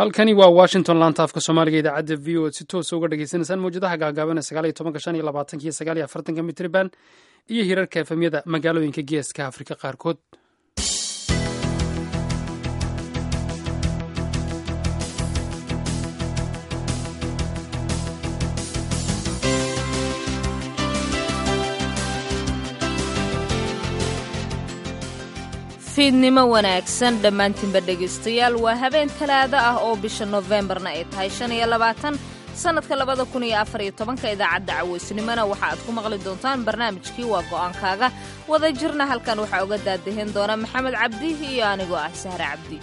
halkani waa washington laanta afka soomaaliga idaacadda v o si toosa uga dhagaysanaysaan mawjadaha gaagaaban sagaal iyo tobanka shan iyo labaatanka iyo sagaal iyo afartanka mitriban iyo hirarka efemyada magaalooyinka geeska afrika qaarkood fiidnimo wanaagsan dhammaantiinba dhegaystayaal waa habeen talaado ah oo bisha nofembarna ay tahay shan iyo labaatan sannadka labada kun iyo afar iyo tobanka idaacadda cawaysnimona waxa aad ku maqli doontaan barnaamijkii waa go'aankaaga wada jirna halkan waxaa uga daadahin doona maxamed cabdi iyo anigoo ah sahre cabdi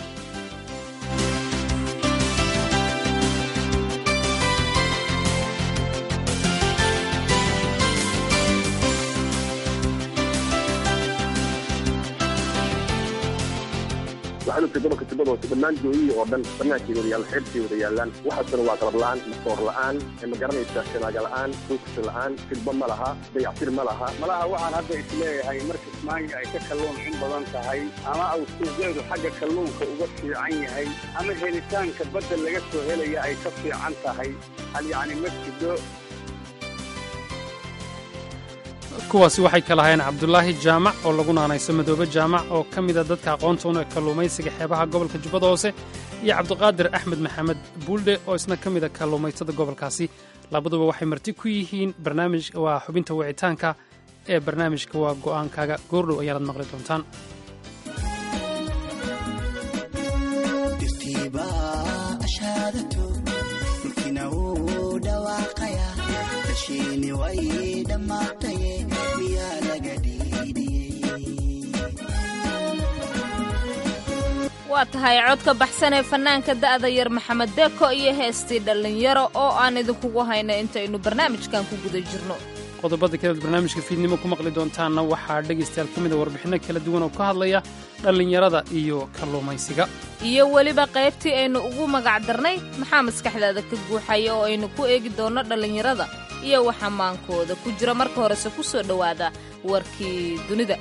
waxaanugtay gobolka tibada hoose dhammaan jooyihii oo dhan banaankeeda wada yaallan xeebtay wada yaallaan waxaasuna waa qalab la'aan masoor la'aan ma garanaysaa shanaaga la'aan duugsi la'aan filba ma laha dayactir ma laha malaha waxaan hadda isleeyahay marka ismaanya ay ka kalluun xun badan tahay ama uu suuqeedu xagga kalluunka uga fiican yahay ama helitaanka badda laga soo helaya ay ka fiican tahay hal yacni ma jido kuwaasi waxay ka lahayn cabdulaahi jaamac oo lagu naanayso madoobe jaamac oo ka mida dadka aqoontoona ee kalluumaysiga xeebaha gobolka jubbada hoose iyo cabdiqaadir axmed maxamed buuldhe oo isna ka mida kalluumaysatada gobolkaasi labaduba waxay marti ku yihiin barnaamij waa xubinta wicitaanka ee barnaamijka waa go'aankaaga goordhow ayaanad maqli doontaan waa tahay codka baxsan ee fannaanka da'da yar maxamed deko iyo heestii dhallinyaro oo aan idinkugu hayna intaynu barnaamijkan ku guda jirno qodobada kaleed barnaamijka fiidnimo ku maqli doontaanna waxaa dhegaystayaal ka mida warbixinno kala duwan oo ka hadlaya dhallinyarada iyo kalluumaysiga iyo weliba qaybtii aynu ugu magac darnay maxaa maskaxdaada ka guuxaya oo aynu ku eegi doonno dhallinyarada iyo waxa maankooda ku jira marka horese ku soo dhowaada warkii dunida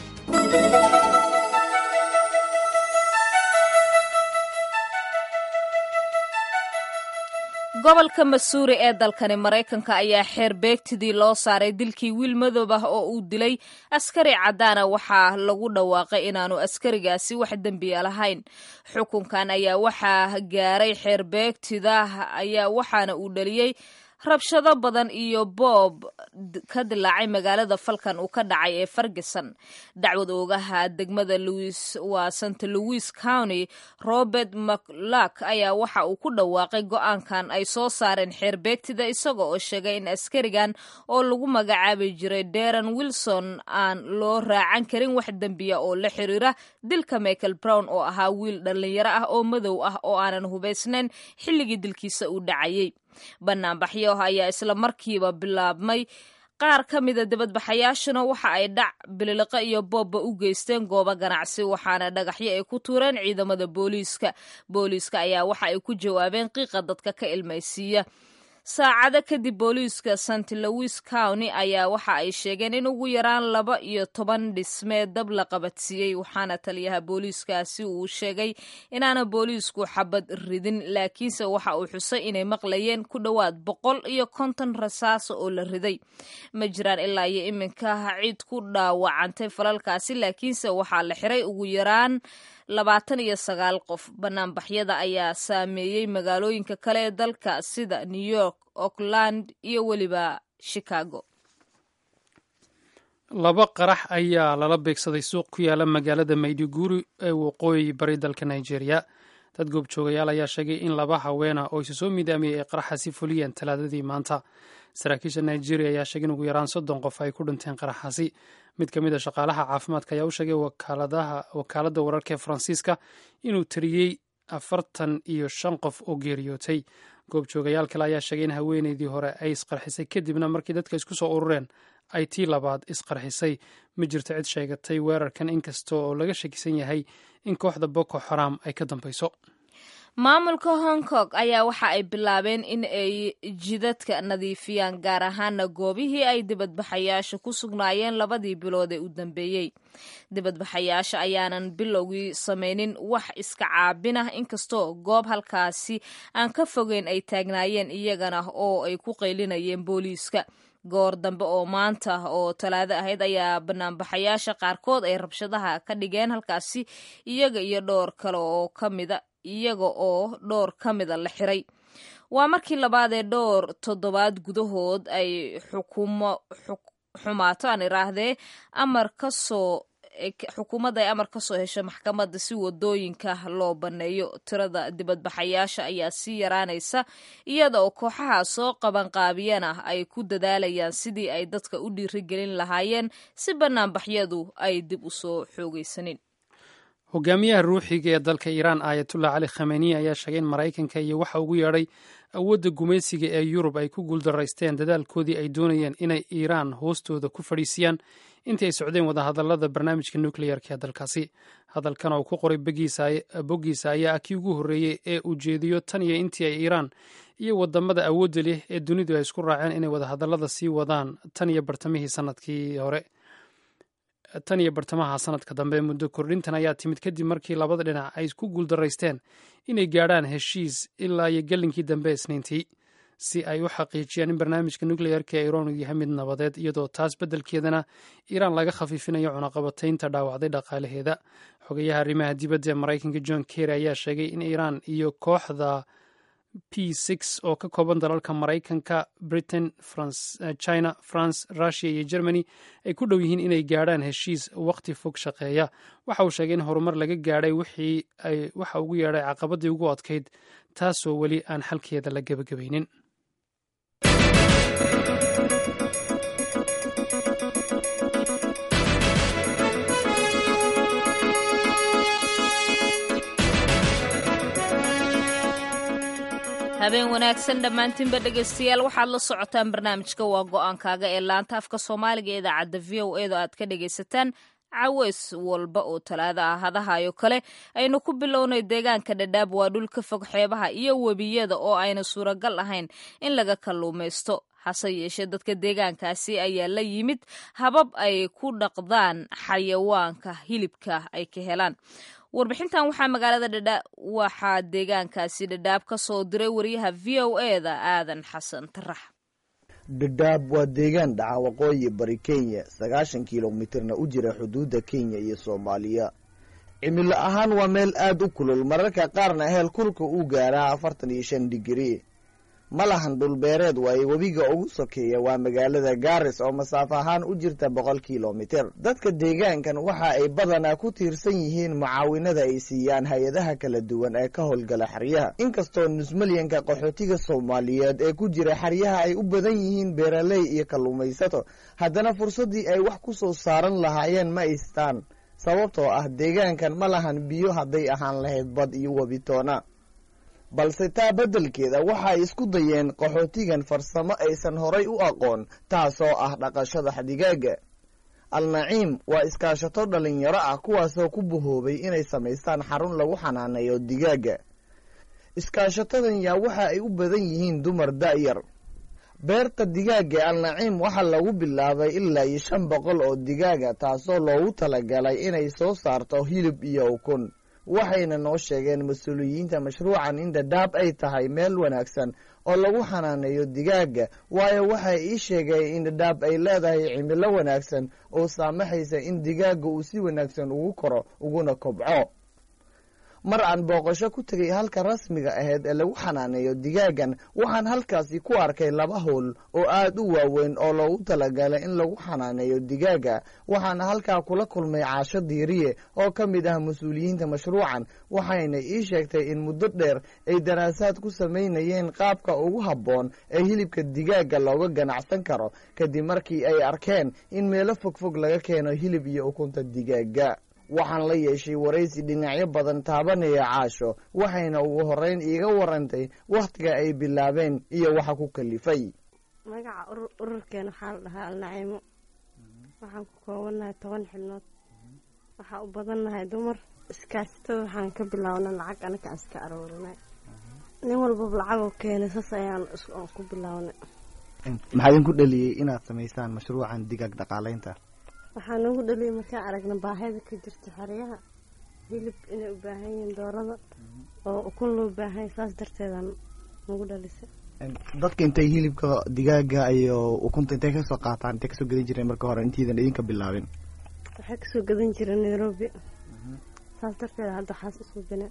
gobolka masuuri ee dalkani maraykanka ayaa xeer beegtidii loo saaray dilkii wiil madoob ah oo uu dilay askari caddaana waxaa lagu dhawaaqay inaanu askarigaasi wax dembiya lahayn xukunkan ayaa waxaa gaaray xeer beegtida ayaa waxaana uu dhaliyey rabshado badan iyo boob ka dilaacay magaalada falkan uu ka dhacay ee ferguson dacwad oogaha degmada louis waa st louis county robert mclak ayaa waxa uu ku dhawaaqay go-aankan ay soo saareen xeer beegtida isaga oo sheegay in askarigan oo lagu magacaabi jiray deran wilson aan loo raacan karin wax dembiya oo la xiriira dilka michael brown oo ahaa wiil dhallinyaro ah oo madow ah oo aanan hubaysnayn xilligii dilkiisa uu dhacayay banaanbaxyo ayaa isla markiiba bilaabmay qaar ka mida dibadbaxayaashuna waxa ay dhac bililiqo iyo boobba u geysteen goobo ganacsi waxaana dhagaxyo ay ku tuureen ciidamada booliiska booliiska ayaa waxa ay ku jawaabeen qiiqa dadka ka ilmaysiiya saacado kadib booliiska st louis county ayaa waxa ay sheegeen in ugu yaraan laba iyo toban dhismee dab la qabadsiiyey waxaana taliyaha booliiskaasi uu sheegay inaana booliisku xabad ridin laakiinse waxa uu xusay inay maqlayeen ku dhowaad boqol iyo konton rasaaso oo la riday ma jiraan ilaa iyo iminka cid ku dhaawacantay falalkaasi laakiinse waxaa la xiray ugu yaraan labaatan iyo sagaal qof banaanbaxyada ayaa saameeyey magaalooyinka kale ee dalka sida new york auckland iyo weliba chicago laba qarax ayaa lala beegsaday suuq ku yaala magaalada mayduguri ee waqooyi bari dalka nigeria dad goobjoogayaal ayaa sheegay in laba haweena oo isu soo midaamiyey ay qaraxaasi fuliyeen talaadadii maanta saraakiisha nigeria ayaa sheegay in ugu yaraan soddon qof ay ku dhinteen qaraxaasi mid ka mid a shaqaalaha caafimaadka ayaa u sheegay wakaaladda wararka ee faransiiska inuu tiriyey afartan iyo shan qof oo geeriyootay goobjoogayaal kale ayaa sheegay in haweeneydii hore ay isqarxisay kadibna markii dadka isku soo urureen ay tii labaad isqarxisay ma jirto cid sheegatay weerarkan inkasta oo laga shakisan yahay in kooxda boko xaram ay ka dambayso maamulka hong kong ayaa waxa ay bilaabeen in ay jidadka nadiifiyaan gaar ahaana goobihii ay dibadbaxayaasha ku sugnaayeen labadii bilood ee u dambeeyey dibadbaxayaasha ayaanan bilowgii samaynin wax iska caabin ah inkastoo goob halkaasi aan ka fogeyn ay taagnaayeen iyagana oo ay ku qaylinayeen booliiska goor dambe oo maanta oo talaado ahayd ayaa banaanbaxayaasha qaarkood ay rabshadaha ka dhigeen halkaasi iyaga iyo dhowr kale oo ka mida iyaga oo dhowr ka mida la xiray waa markii labaad ee dhowr toddobaad gudahood ay xukumo xumaato aan iraahdee amar ka soo xukuumadda ay amar ka soo hesho maxkamadda si wadooyinka loo banneeyo tirada dibadbaxayaasha ayaa sii yaraanaysa iyada oo kooxaha soo qabanqaabiyana ay ku dadaalayaan sidii ay dadka u dhiirigelin lahaayeen si banaanbaxyadu ay dib u soo xoogaysanin hogaamiyaha ruuxiga ee dalka iiraan aayatullah cali khameniy ayaa sheegay in maraykanka iyo waxa ugu yeedhay awoodda gumaysiga ee yurub ay ku guuldaraysteen dadaalkoodii ay doonayeen inay iiraan hoostooda ku fadhiisiyaan intii ay socdeen wadahadallada barnaamijka nukleyarka ee dalkaasi hadalkan oo ku qoray boggiisa ayaa ah kii ugu horreeyey ee ujeediyo tan iyo intii ay iiraan iyo wadamada awoodda leh ee dunidu ay isku raaceen inay wadahadallada sii wadaan tan iyo bartamihii sanadkii hore tan iyo bartamaha sanadka dambe muddo kordhintan ayaa timid kadib markii labada dhinac ay ku guuldaraysteen inay gaadhaan heshiis ilaa iyo gelinkii dambe isniintii si ay u xaqiijiyaan in barnaamijka nukleyarka ee iiraan uu yahay mid nabadeed iyadoo taas beddelkeedana iiraan laga khafiifinayo cunaqabataynta dhaawacday dhaqaalaheeda xogayaha arrimaha dibadda ee maraykanka john kerry ayaa sheegay in iiraan iyo kooxda p six oo ka kooban dalalka maraykanka britain china france russia iyo germany ay ku dhow yihiin inay gaadhaan heshiis wakhti fog shaqeeya waxa uu sheegay in horumar laga gaadhay waxa ugu yeedhay caqabadii ugu adkayd taasoo weli aan xalkeeda la gebagabaynin habeen wanaagsan dhammaantiinba dhegaystayaal waxaad la socotaan barnaamijka waa go-aankaaga ee laanta afka soomaaliga ee idaacadda v o edo aad ka dhagaysataan caweys walba oo talaado ah hadahayo kale aynu ku bilownay deegaanka dhadhaab waa dhul ka fog xeebaha iyo webiyada oo ayna suuragal ahayn in laga kalluumaysto hase yeeshee dadka deegaankaasi ayaa la yimid habab ay ku dhaqdaan xayawaanka hilibka ay ka helaan warbixintan waxaa magaalada dhadha waxaa deegaankaasi dhadhaab ka soo diray wariyaha v o e da aadan xasan tarax dhadhaab waa deegaan dhaca waqooyi bari kenya sagaashan kilomitirna u jira xuduudda kenya iyo soomaaliya cimilo ahaan waa meel aad u kulul mararka qaarna heel kulka uu gaaraa afartan iyo shan digrii ma lahan dhulbeereed waaye webiga ugu sokeeya waa magaalada gaaris oo masaafo ahaan u jirta boqol kilomitir dadka deegaankan waxa ay badanaa ku tiirsan yihiin mucaawinada ay siiyaan hay-adaha kala duwan ee ka howlgala xeryaha inkastoo nusmalyanka qaxootiga soomaaliyeed ee ku jira xeryaha ay u badan yihiin beeraley iyo kalluumaysato haddana fursaddii ay wax ku soo saaran lahaayeen ma aystaan sababtoo ah deegaankan ma lahan biyo hadday ahaan lahayd bad iyo webitoona balse taa beddelkeeda waxay isku dayeen qaxootigan farsamo aysan horay u aqoon taasoo ah dhaqashada digaaga alnaciim waa iskaashato dhallinyaro ah kuwaasoo ku bahoobay inay samaystaan xarun lagu xanaaneeyo digaaga iskaashatadan yaa waxa ay u badan yihiin dumar da'yar beerta digaaga alnaciim waxaa lagu bilaabay ilaa iyo shan boqol oo digaaga taasoo loogu talagalay inay soo saarto hilib iyo ukun waxayna noo sheegeen mas-uuliyiinta mashruucan in dhadhaab ay tahay meel wanaagsan oo lagu xanaaneeyo digaaga waayo waxay ii sheegeen in dhadhaab ay leedahay cimilo wanaagsan oo saamaxaysa in digaaga uu si wanaagsan ugu koro uguna kobco mar aan booqasho ku tegay halka rasmiga ahayd ee lagu xanaaneeyo digaagan waxaan halkaasi ku arkay laba howl oo aad u waaweyn oo loogu talagalay in lagu xanaaneeyo digaaga waxaana halkaa kula kulmay caasho diiriye oo ka mid ah mas-uuliyiinta mashruucan waxayna ii sheegtay in muddo dheer ay daraasaad ku samaynayeen qaabka ugu habboon ee hilibka digaaga looga ganacsan karo kadib markii ay arkeen in meelo fogfog laga keeno hilib iyo ukunta digaaga waxaan la yeeshay waraysi dhinacyo badan taabanaya caasho waxayna ugu horreyn iiga warantay wakhtiga ay bilaabeen iyo waxa ku kalifay magaca ururkeena waxaa la dhahaa alnaciimo waxaan ku koobannahay toban xibnood waxaa u badannahay dumar iskaashatada waxaan ka bilaabna lacag anaka iska aroorinay nin walbaba lacagoo keenay saas ayaan aan ku bilownay maxaa idinku dhaliyey inaad samaysaan mashruucan digaag dhaqaaleynta waxaa noogu dhaliyay markaan aragna baahida ka jirta xeryaha hilib inay u baahan yihiin doorada oo ukun loo baahan saas darteedaan nagu dhalisay dadka intay hilibka digaaga iyo ukunta intay kasoo qaataan intay kasoo gadan jireen marka hore intiidan idinka bilaabin waxay kasoo gadan jireen nairobi saas darteeda hadda waxaas isku bine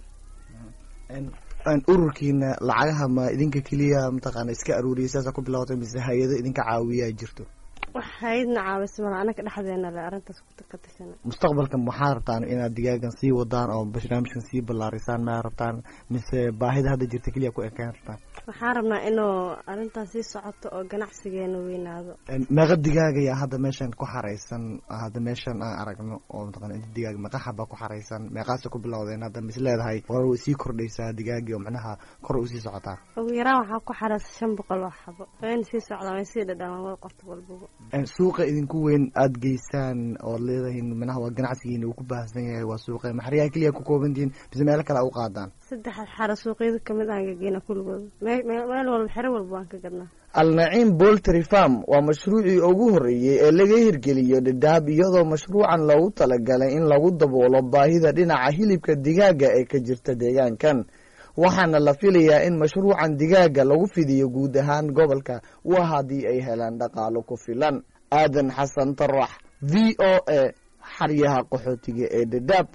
ururkiina lacagaha ma idinka keliya mataqaana iska aruuriyay sidaasa ku bilawatay mise hay-ado idinka caawiyaa jirto wax hay-adna caawisa mala anaka dhexdeena le arrintaas ka tashana mustaqbalka maxaad rabtaan inaad digaagan sii wadaan oo barnaamijkan sii ballaarisaan ma rabtaan mise baahida hadda jirta keliya ku ekaan rabtaan waxaan rabnaa inuu arrintaas sii socoto oo ganacsigeena weynaado meeqa digaag ayaa hadda meeshan ku xaraysan hadda meeshan aan aragno oo mataqana inta digaag meeqa xaba ku xaraysan meeqaasa ku bilowdeen hadda mis leedahay war way sii kordhaysaa digaagii oo macnaha kor u sii socotaa ugu yaraan waxaa ku xaraysa shan boqol oo xabo wayna sii socdaan way sii dhadhamaan way qorto walbaba suuqa idinku weyn aada geysaan ood leedahiin manaha waa ganacsigiina uu ku baahsan yahay waa suuqa maxaryaha keliya ku koobantihiin mise meelo kale a u qaadaan saddex xaro suuqyada kamid aan gageyna kulligooda meel walba xero walba waan ka gadnaa alnaciim boltry farm waa mashruucii ugu horreeyey ee laga hirgeliyo dhadhaab iyadoo mashruucan loogu talagalay in lagu daboolo baahida dhinaca hilibka digaaga ee ka jirta deegaankan waxaana la filayaa in mashruucan digaaga lagu fidiyo guud ahaan gobolka waa haddii ay helaan dhaqaalo ku filan aadan xasan tarax v o a xaryaha qaxootiga ee dhadhaab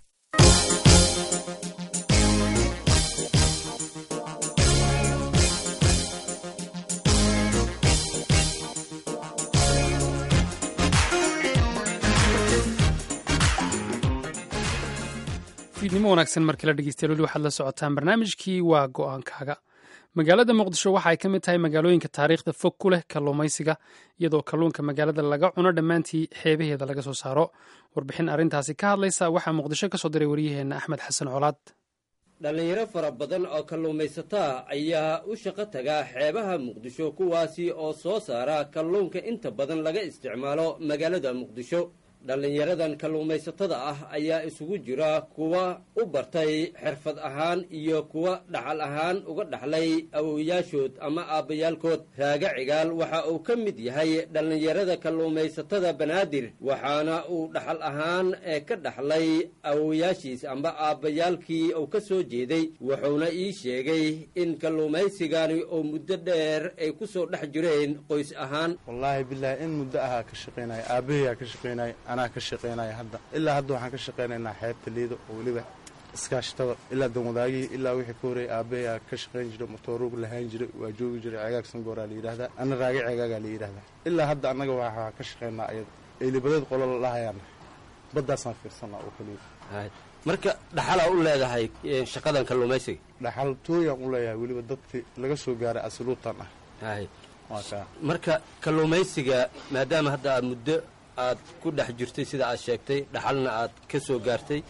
fiidnimo wanaagsan markii la dhegeystayaal weli waxaad la socotaan barnaamijkii waa go-aankaaga magaalada muqdisho waxa ay ka mid tahay magaalooyinka taariikhda fog ku leh kalluumaysiga iyadoo kalluunka magaalada laga cuno dhammaantii xeebaheeda laga soo saaro warbixin arrintaasi ka hadlaysa waxaa muqdisho ka soo diray waryaheenna axmed xasan colaad dhallinyaro fara badan oo kalluumaysataa ayaa u shaqo taga xeebaha muqdisho kuwaasi oo soo saara kalluunka inta badan laga isticmaalo magaalada muqdisho dhallinyaradan kalluumaysatada ah ayaa isugu jira kuwa u bartay xirfad ahaan iyo kuwa dhaxal ahaan uga dhaxlay awowayaashood ama aabbayaalkood raaga cigaal waxa uu ka mid yahay dhallinyarada kalluumaysatada banaadir waxaana uu dhaxal ahaan ee ka dhaxlay awowayaashiis amba aabbayaalkii uu ka soo jeeday wuxuuna ii sheegay in kalluumaysigani oo muddo dheer ay ku soo dhex jireen qoys ahaan wallaahi bilaahi in muddo ahaa ka shaqaynaya aabbahayaa ka shaqaynaya anaa ka shaqaynaya hadda ilaa hadda waxaan ka shaqaynaynaa xeebta liido oo weliba iskaashatada ilaa danwadaagihii ilaa wixii ka horreeyay aabbahayaa ka shaqayn jiray motooruug lahaan jiray waa joogi jiray cegaag sangooraa la yidhahdaa ana raagi ceegaagaa la yidhahdaa ilaa hadda annaga waxaa ka shaqaynaa ayada eelibadeed qolo la dhahayaana baddaasaan fiirsanaa oo keliya marka dhaxalaa u leedahay shaqadan kalluumaysiga dhaxal tooyaan u leeyahay weliba dadkii laga soo gaaray asiluutan ah waa kaa marka kalluumaysiga maadaama hadda aad muddo aad ku dhex jirtay sida aad sheegtay dhaxalna aad ka soo gaartay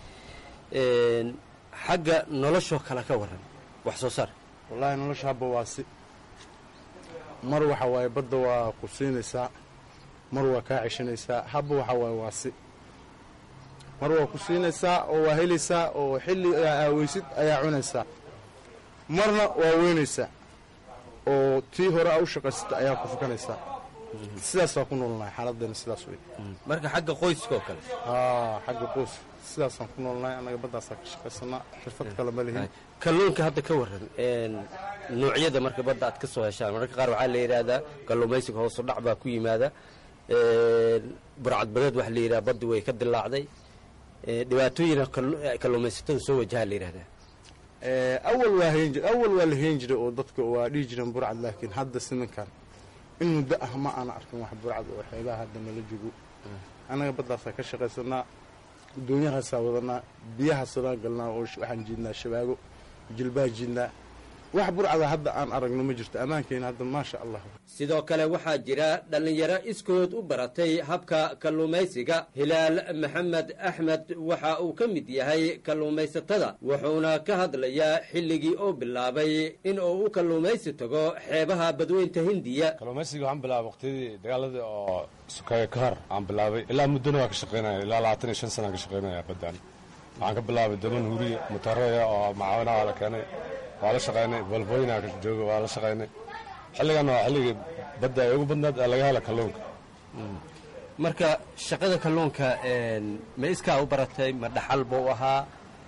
xagga noloshoo kale ka waran wax soo saar wallaahi nolosha habba waa si mar waxa waaye badda waa ku siinaysaa mar waa kaa ceshanaysaa habba waxa waaye waa si mar waa ku siinaysaa oo waa helaysaa oo xilli aaweysid ayaa cunaysaa marna waa weynaysaa oo tii hore aa u shaqaysata ayaa ku fukanaysaa sidaasaa ku noolnahay xaaladdeena sidaas wey marka xagga qoyskaoo kale haa xagga qoys sidaasaan ku noolnahay annaga baddaasaa ka shaqaysanaa xirfad kale ma lihin kalluunka hadda ka waran noocyada marka badda aad ka soo heshaan mararka qaar waxaa la yidhaahdaa kalluumaysiga hoosu dhac baa ku yimaada burcadbadeed waxa la yidhaha baddi way ka dilaacday dhibaatooyina kalluumaysatada soo wajahaa la yidhahdaa awal waa hayn jir awal waa la hayn jiray oo dadka waa dhihi jireen burcad laakiin hadda siminkan in muddo ah ma aana arkin wax burcad oo xeebaha hadda nala jogo annaga baddaasaa ka shaqaysanaa doonyahaasaa wadanaa biyahaasanaa galnaa oo waxaan jiidnaa shabaago jilbaa jiidnaa wax burcada hadda aan aragno ma jirto ammaankeena hadda maasha allah sidoo kale waxaa jira dhallinyaro iskood u baratay habka kalluumaysiga hilaal maxamed axmed waxa uu ka mid yahay kalluumaysatada wuxuuna ka hadlayaa xilligii uu bilaabay in uu u kalluumaysi tago xeebaha badweynta hindiya kalluumaysiga waxaan bilaabay waqtiyadii dagaaladii oo sukaaya ka hor aan bilaabay ilaa muddona waa ka shaqaynaya ilaa labaatan iyo shan sanaan ka shaqaynaya baddaan waxaan ka bilaabay daman huuriya mutareya oo macaawinaha la keenay waa la shaqaynay balbooyina jooga waa la shaqaynay xilligan waa xilligii badda ay ugu badnaad ee laga hela kalluunka marka shaqada kalluunka ma iskaa u baratay ma dhaxal buu ahaa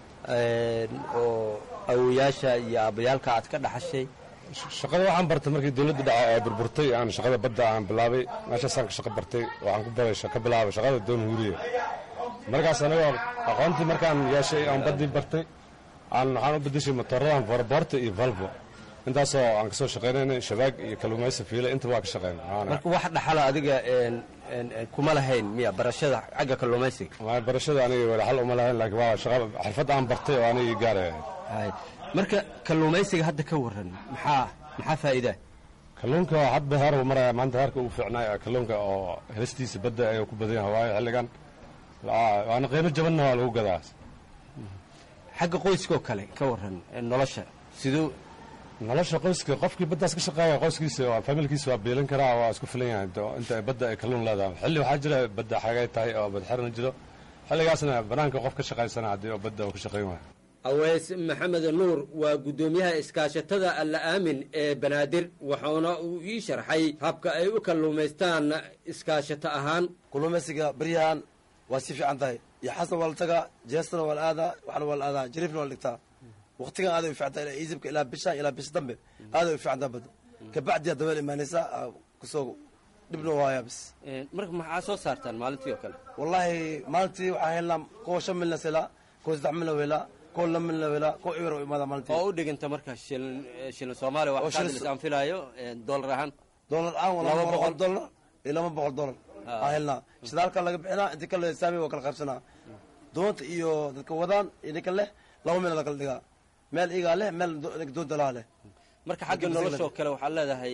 oo awoyaasha iyo aabbayaalka aad ka dhaxashay shaqada waxaan bartay markii dowladda dhaca ay burburtay aan shaqada badda aan bilaabay meeshaasaan ka shaqo bartay waxaan ku baray ka bilaabay shaqada doon huuriya markaas anigoo aqoontii markaan yeeshay aan baddii bartay aan waxaan u bedeshay motooradan vorboorta iyo valvo intaasoo aan kasoo shaqaynaynay shabaag iyo kalluumaysi fiile intaba waa ka shaqaynay marka wax dhaxala adiga kuma lahayn miya barashada xagga kalluumaysiga barashada aniga dhaxal uma lahayn laakiin waa shaqa xirfad aan bartay oo anigii gaaraya marka kalluumaysiga hadda ka waran maxaa maxaa faa'iidaa kalluunka hadba heer uu maraya maanta heerka ugu fiicnaay kalluunka oo helistiisa badda ayuu ku badan yahay waayo xilligan waana qiimo jabanna waa lagu gadaa xagga qoyskoo kale ka waran nolosha siduu nolosha qoyska qofkii baddaas ka shaqeeya qoyskiisa waa familkiisa waa biilin karaa waa isku filan yahay inta badda ay kalluun leedahay xilli waxaa jira badda xagay tahay oo badxirna jiro xilligaasna banaanka qof ka shaqaysana haddii oo badda uu ka shaqayn waayo aweys maxamed nuur waa guddoomiyaha iskaashatada alla aamin ee banaadir waxauna uu ii sharxay habka ay u kalluumaystaan iskaashato ahaan kalluumaysiga beryahan waa si fiican tahay iyo xasna waa la tagaa jeestana waa la aadaa waxna waa la aadaa jariifna waa la dhigtaa waqtigan aaday u fiicantahay ilaa iisibka ilaa bishaan ilaa bis dambe aaday u fiicantaa badda kabacdiyaa dabeel imaanaysaa kusoo dhibna waayaa bis marka maxaa soo saartaan maalintii oo kale wallaahi maalintii waxaan helnaa kuwa shan milna selaa kuwa saddex milna weelaa kuwa laba milna weelaa kuwa ibar oo imaada maalintii oo u dhiganta marka shilin shilin soomaaliya wax kaadlis aan filaayo doolar ahaan doolar aan waa laba boqol doolar iyo laba boqol doolar aan helnaa shidaalka laga bixinaa intii kale saami waa kala qaybsanaa doonta iyo dadka wadaan iyo ninka leh laba meel la kala dhigaa meel igaa leh meel doonta laa leh marka xagga noloshoo kale waxaad leedahay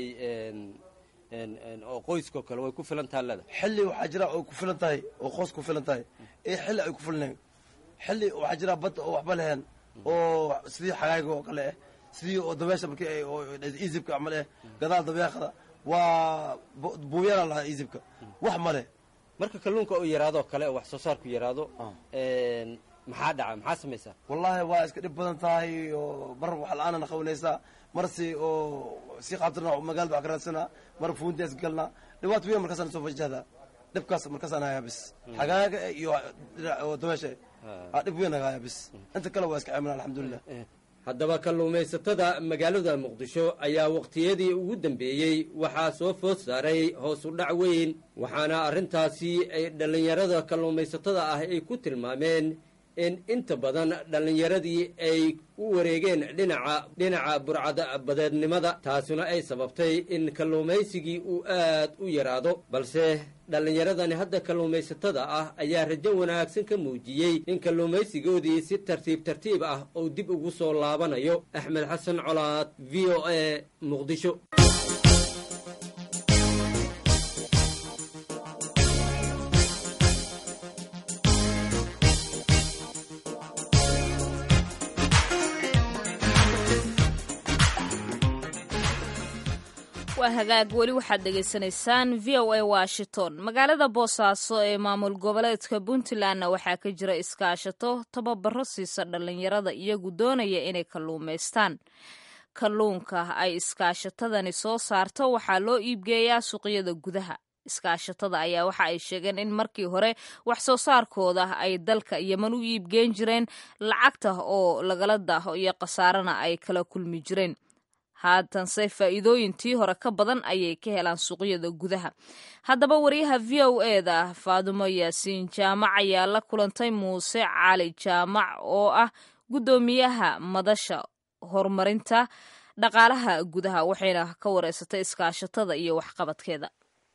oo qoyskao kale way ku filantaha leedahay xilli waxaa jira oo ku filan tahay oo qoys ku filan tahay iyo xilli ay ku filnayn xilli waxaa jira badda oo waxba leheen oo sidii xagaayga oo kale ah sidii oo dabeesha markii ay iisibka camal eh gadaal dabeeqada waa buuyana lahaa iisibka wax ma leh marka kalluunka oo yaraado kale oo wax soo saarku yaraado maxaa dhaca maxaa samaysaa wallaahi waa iska dhib badan tahay oo mar wax la-aanana qabanaysaa mar si oo si qaabtirna magaalada wax ka raadsanaa mar fuuntaas galnaa dhibaato weyn markaasaan soo fajahdaa dhibkaas markaasaan hayaa bis xagaaga iyo dabeesha dhib weyn hayaa bis inta kale waa iska ceemina alxamdulilah haddaba kalluumaysatada magaalada muqdisho ayaa waqtiyadii ugu dambeeyey waxaa soo food saaray hoos u dhac weyn waxaana arrintaasi ay dhallinyarada kalluumaysatada ah ay ku tilmaameen in inta badan dhallinyaradii ay u wareegeen dhinaca dhinaca burcada badeednimada taasuna ay sababtay in kalluumaysigii uu aad u yaraado balse dhallinyaradani hadda kalluumaysatada ah ayaa rajo wanaagsan ka muujiyey in kalluumaysigoodii si tartiib tartiib ah uu dib ugu soo laabanayo axmed xasan colaad v o a muqdisho waa hagaag weli waxaad dhegaysanaysaan v o a washington magaalada boosaaso ee maamul goboleedka puntlandna waxaa ka jira iskaashato tababaro siisa dhallinyarada iyagu doonaya inay kalluumaystaan kalluunka ay iskaashatadani soo saarto waxaa loo iibgeeyaa suuqyada gudaha iskaashatada ayaa waxa ay sheegeen in markii hore wax soo saarkooda ay dalka yeman u iibgeen jireen lacagta oo lagala daaho iyo khasaarana ay kala kulmi jireen haatanse faa'iidooyintii hore ka badan ayay ka helaan suuqyada gudaha haddaba wariyaha v o e da faadumo yaasiin jaamac ayaa la kulantay muuse cali jaamac oo ah guddoomiyaha madasha horumarinta dhaqaalaha gudaha waxayna ka wareysatay iskaashatada iyo waxqabadkeeda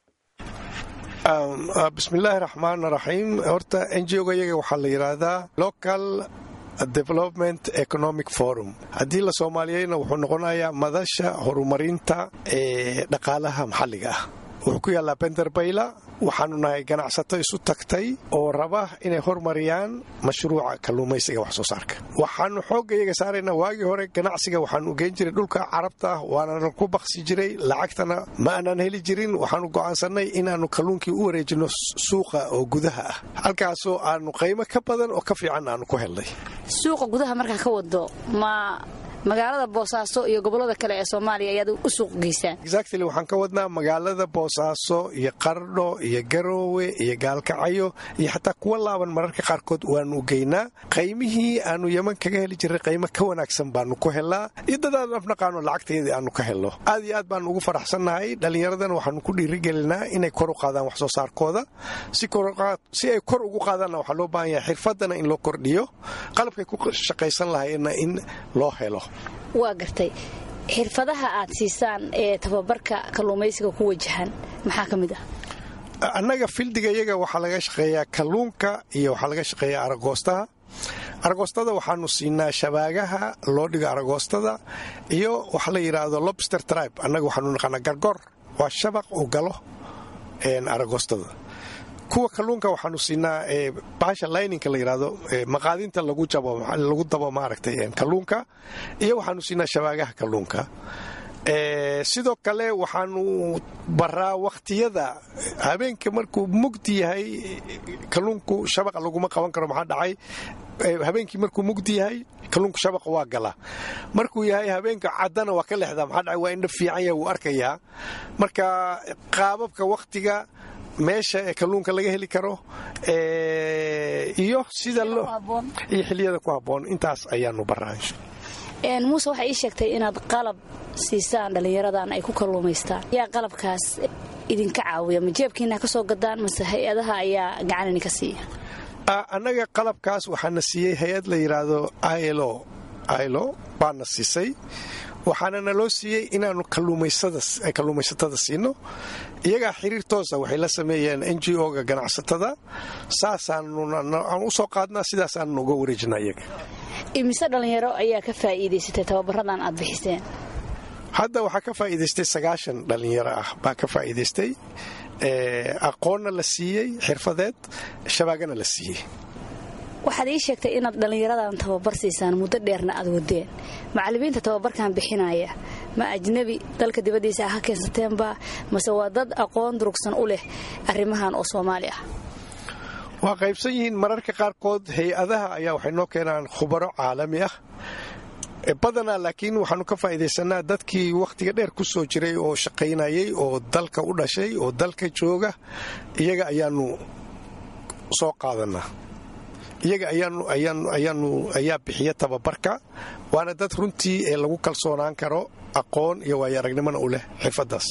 bismillaahi raxmaan raxiim horta n g oga iyaga waxaa la yidhaahdaa local development economic forum haddii la soomaaliyeyna wuxuu noqonayaa madasha horumarinta ee dhaqaalaha maxalliga ah wuxuu ku yaallaa benderbayla waxaanu nahay ganacsato isu tagtay oo raba inay hormariyaan mashruuca kalluumaysiga wax soo saarka waxaanu xoogga iyaga saaraynaa waagii hore ganacsiga waxaanu geen jiray dhulka carabta waanana ku baqsi jiray lacagtana ma aanaan heli jirin waxaanu go'aansannay inaannu kalluunkii u wareejinno suuqa oo gudaha ah halkaasoo aanu qaymo ka badan oo ka fiican aanu ku helnay suuqa gudaha markaa ka wado ma magaalada boosaaso iyo gobolada kale ee soomaaliya ayaad u suuq geysaan exactly waxaan ka wadnaa magaalada boosaaso iyo qardho iyo garoowe iyo gaalkacyo iyo xataa kuwa laaban mararka qaarkood waanu geynaa qaymihii aanu yeman kaga heli jirray qaymo ka wanaagsan baanu ku helnaa iyo dadaan afnaqaano lacagteedii aanu ka helno aad iyo aad baanu ugu faraxsannahay dhallinyaradan waxaanu ku dhiirigelinaa inay kor u qaadaan wax soo saarkooda si ay kor ugu qaadaanna waxaa loo baahan yahay xirfadana in loo kordhiyo qalabkay ku shaqaysan lahayeenna in loo helo waa gartay xirfadaha aad siisaan ee tababarka kalluumaysiga ku wajahan maxaa ka mid ah annaga fildiga iyaga waxaa laga shaqeeyaa kalluunka iyo waxaa laga shaqeeyaa aragoostaha aragoostada waxaanu siinaa shabaagaha loo dhigo aragoostada iyo waxa la yidhaahdo lobster tribe annaga waxaanu naqaanaa gargor waa shabaq uu galo aragoostada kuwa kalluunka waxaanu siinaa baasha lininka la yidhaahdo maqaadinta lagu lagu dabo maaragtay kalluunka iyo waxaanu siinaa shabaagaha kalluunka sidoo kale waxaanu baraa wakhtiyada habeenka markuu mugdi yahay kalluunku shabaqa laguma qaban karo maxaa dhacay habeenkii markuu mugdi yahay kalluunku shabaqa waa gala markuu yahay habeenka caddana waa ka lexdaa maxaa dhacay waa indha fiican yahay wuu arkayaa marka qaababka wakhtiga meesha ee kalluunka laga heli karo iyo sida iyo xiliyada ku habboon intaas ayaanu baraa muuse waxay ii sheegtay inaad qalab siisaan dhallinyaradan ay ku kalluumaystaan yaa qalabkaas idinka caawiya ma jeebkiina ka soo gadaan mase hay-adaha ayaa gacan idinka siiya annaga qalabkaas waxaana siiyey hay-ad la yidhaahdo ilo ilo baana siisay waxaana naloo siiyey inaannu kalluumaysatada siino iyagaa xiriir toosa waxay la sameeyeen n g o-ga ganacsatada saasaanaan u soo qaadnaa sidaasaannu uga wareejinaa iyaga imise dhallinyaro ayaa ka faa'iidaysatay tababaradan aad bixiseen hadda waxaa ka faa'iidaystay sagaashan dhallinyaro ah baa ka faa'iidaystay aqoonna la siiyey xirfadeed shabaagana la siiyey waxaad ii sheegtay inaad dhallinyaradan tababar siisaan muddo dheerna aad wadeen macallimiinta tababarkan bixinaya ma ajnebi dalka dibaddiisa ha keensateenba mase waa dad aqoon durugsan u leh arrimahan oo soomaali ah waa qaybsan yihiin mararka qaarkood hay-adaha ayaa waxay noo keenaan khubaro caalami ah badanaa laakiin waxaanu ka faa'iidaysanaa dadkii wakhtiga dheer ku soo jiray oo shaqaynayay oo dalka u dhashay oo dalka jooga iyaga ayaanu soo qaadanaa iyaga ayaanu ayaa bixiya tababarka waana dad runtii ee lagu kalsoonaan karo aqoon iyo waayo aragnimona u leh xirfaddaas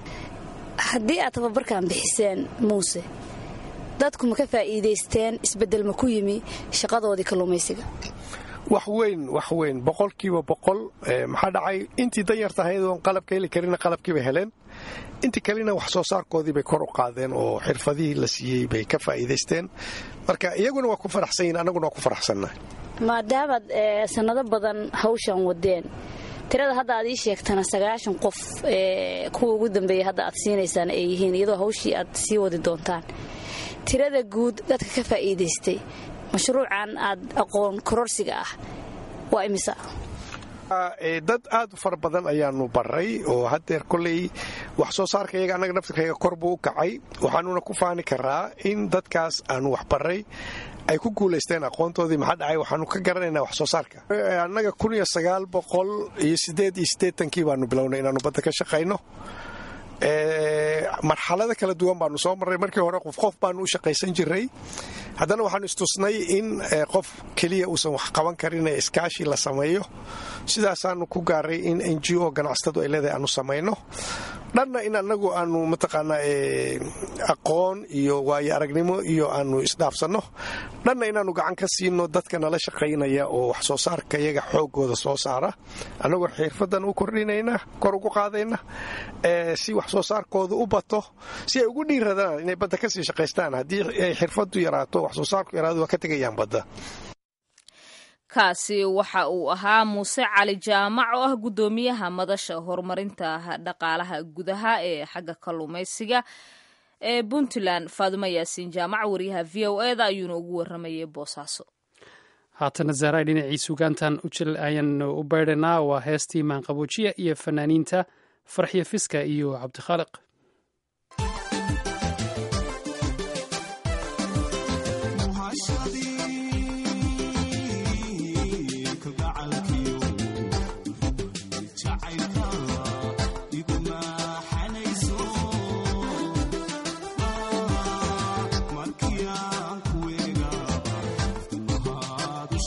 haddii aad tababarkan bixiseen muuse dadku ma ka faa'iidaysteen isbeddel ma ku yimi shaqadoodii kalluumaysiga wax weyn wax weyn boqolkiiba boqol maxaa dhacay intii danyarta ahayd oon qalabka heli karina qalabkiibay heleen intii kalena wax soo saarkoodii bay kor u qaadeen oo xirfadihii la siiyey bay ka faa'iidaysteen marka iyaguna waa ku faraxsan yihin annaguna waa ku faraxsannahay maadaamaad sannado badan hawshan wadeen tirada hadda aad ii sheegtana sagaashan qof kuwa ugu dambeeya hadda aad siinaysaan ay yihiin iyadoo hawshii aad sii wadi doontaan tirada guud dadka ka faa'iidaystay mashruucan aad aqoon kororsiga ah waa imisa dad aad u fara badan ayaanu baray oo haddeer koley wax soo saarka iyaga annaga naftirkayga kor buu u kacay waxaanuna ku faani karaa in dadkaas aanu wax baray ay ku guulaysteen aqoontoodii maxaa dhacay waxaanu ka garanaynaa wax soo saarka annaga kun iyo sagaal boqol iyo siddeed iyo siddeetankii baanu bilownay inaannu badda ka shaqayno marxalada kala duwan baanu soo marray markii hore qof qof baanu u shaqaysan jiray haddana waxaanu istusnay in qof keliya uusan wax qaban karin ee iskaashi la sameeyo sidaasaanu ku gaaray in n g o ganacsatadu ay leedahay aanu samayno dhanna in annagu aanu mataqaanaa aqoon iyo waayo aragnimo iyo aanu isdhaafsanno dhanna inaannu gacan ka siino dadka nala shaqaynaya oo wax soo saarka iyaga xoogooda soo saara annagoo xirfadan u kordhinayna kor ugu qaadayna si wax soo saarkooda u bato si ay ugu dhiiradaan inay badda kasii shaqaystaan haddii ay xirfadu yaraato wax soo saarku yaraado waa ka tegayaan badda kaasi waxa uu ahaa muuse cali jaamac oo ah guddoomiyaha madasha horumarinta dhaqaalaha gudaha ee xagga kalluumaysiga ee puntland faadumo yaasiin jaamac wariyaha v o e da ayuuna ugu waramayay boosaaso haatana zaaray dhinacii sugaantan ujil ayaanu u beydhanaa waa heestii maanqaboojiya iyo fanaaniinta farxiyo fiska iyo cabdikhaaliq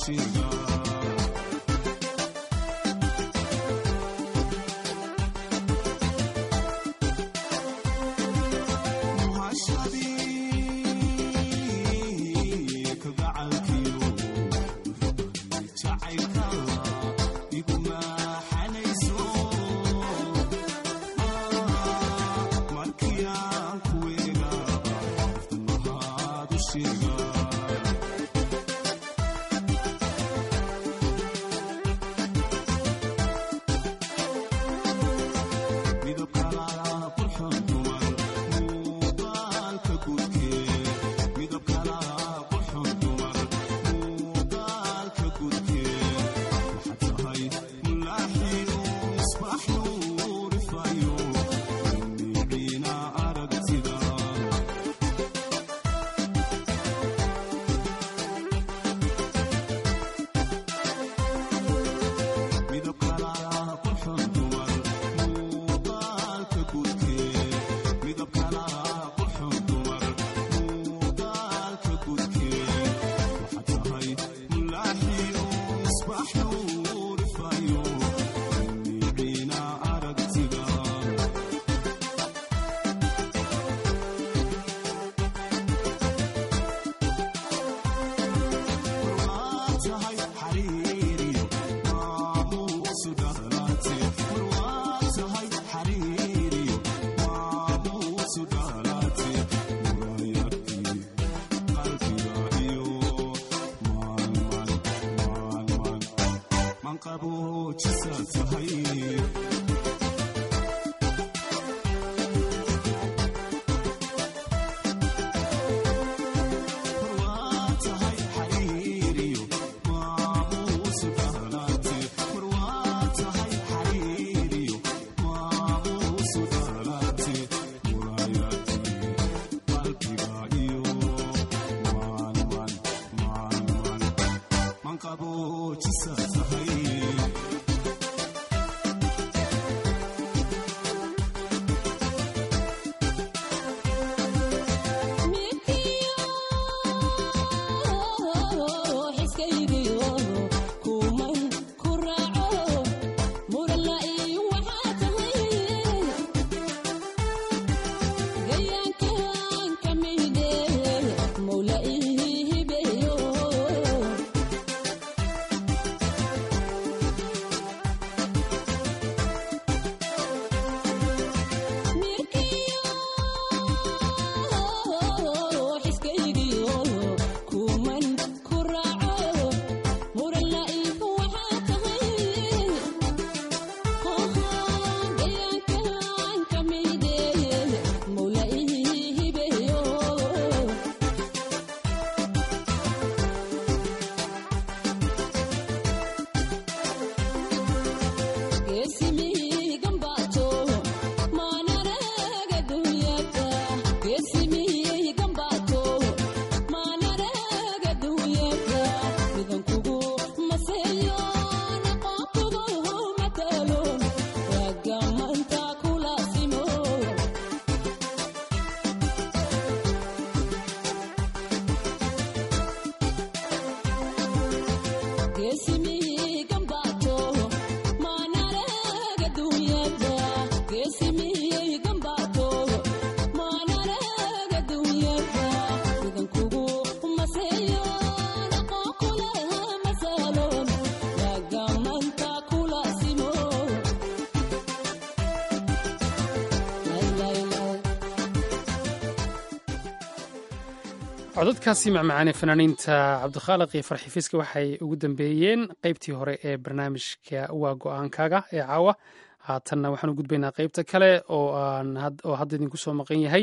codadkaasi macmacaane fanaaniinta cabdikhaaliq iyo farxifiiska waxay ugu dambeeyeen qeybtii hore ee barnaamijka waa go-aankaaga ee caawa haatanna waxaan u gudbaynaa qeybta kale oo hadda idinku soo maqan yahay